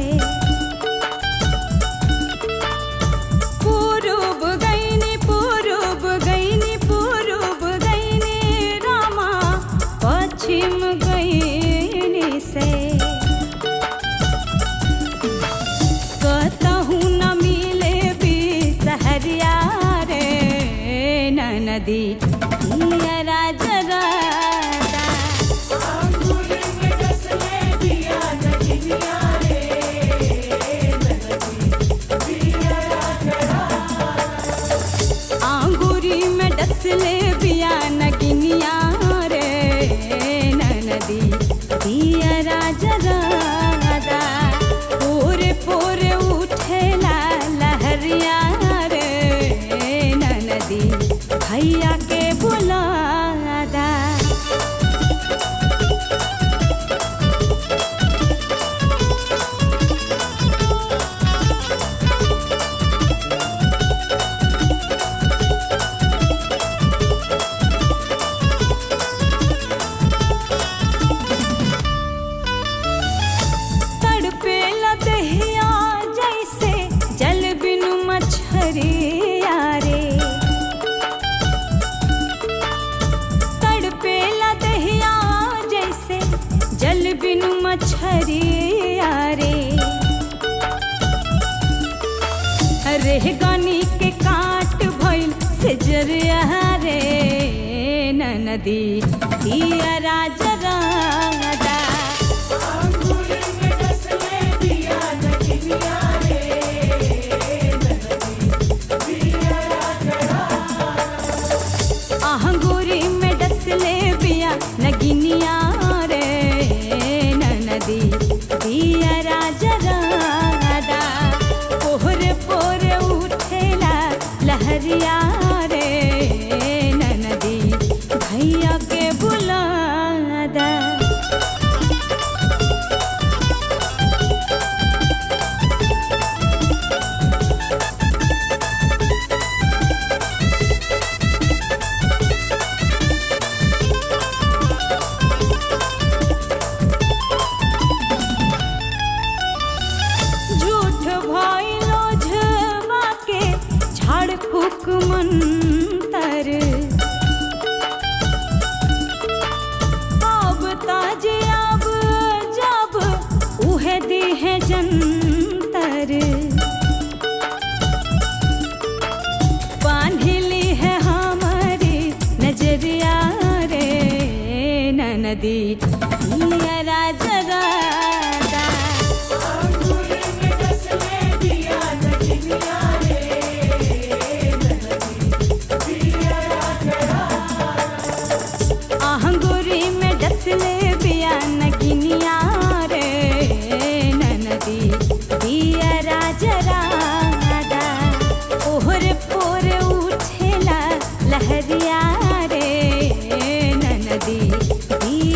पूर्व गईनी पूर्व गईनी पूर्व गईनी रामा पश्चिम गईनी से कतहु न मिले भी सहरिया रे ननदी दिया राज राधा आंगुरी में डसले बिया नगिनिया रे ननदी दिया राज राधा पूरे पूरे उठेला लहरिया रे ननदी भैया के बुलादा तड़पेला दहिया जैसे जल बिनु मछरिया रे तड़पेला दहिया जैसे जल बिनु मछरिया रे रेह गनी के काट भइल से जरिया रे ननदी दिया राज राधा आहंगुरी में डसले बिया नगिनिया रे ननदी दिया राज राधा पोहरे पोरे उठेला लहरिया रे ननदी भैया के बुलादा झूठ भइलो झवा के झाड़ फूक मंतर अब ताजे अब जब उहे दी है जंतर बांधली है हमारी नजरिया रे नदी राजा आहंगुरी में डसले बिया नगिनिया रे ननदी दिया राजा राजा ओहर पोर उठेला लहरिया रे ननदी दिया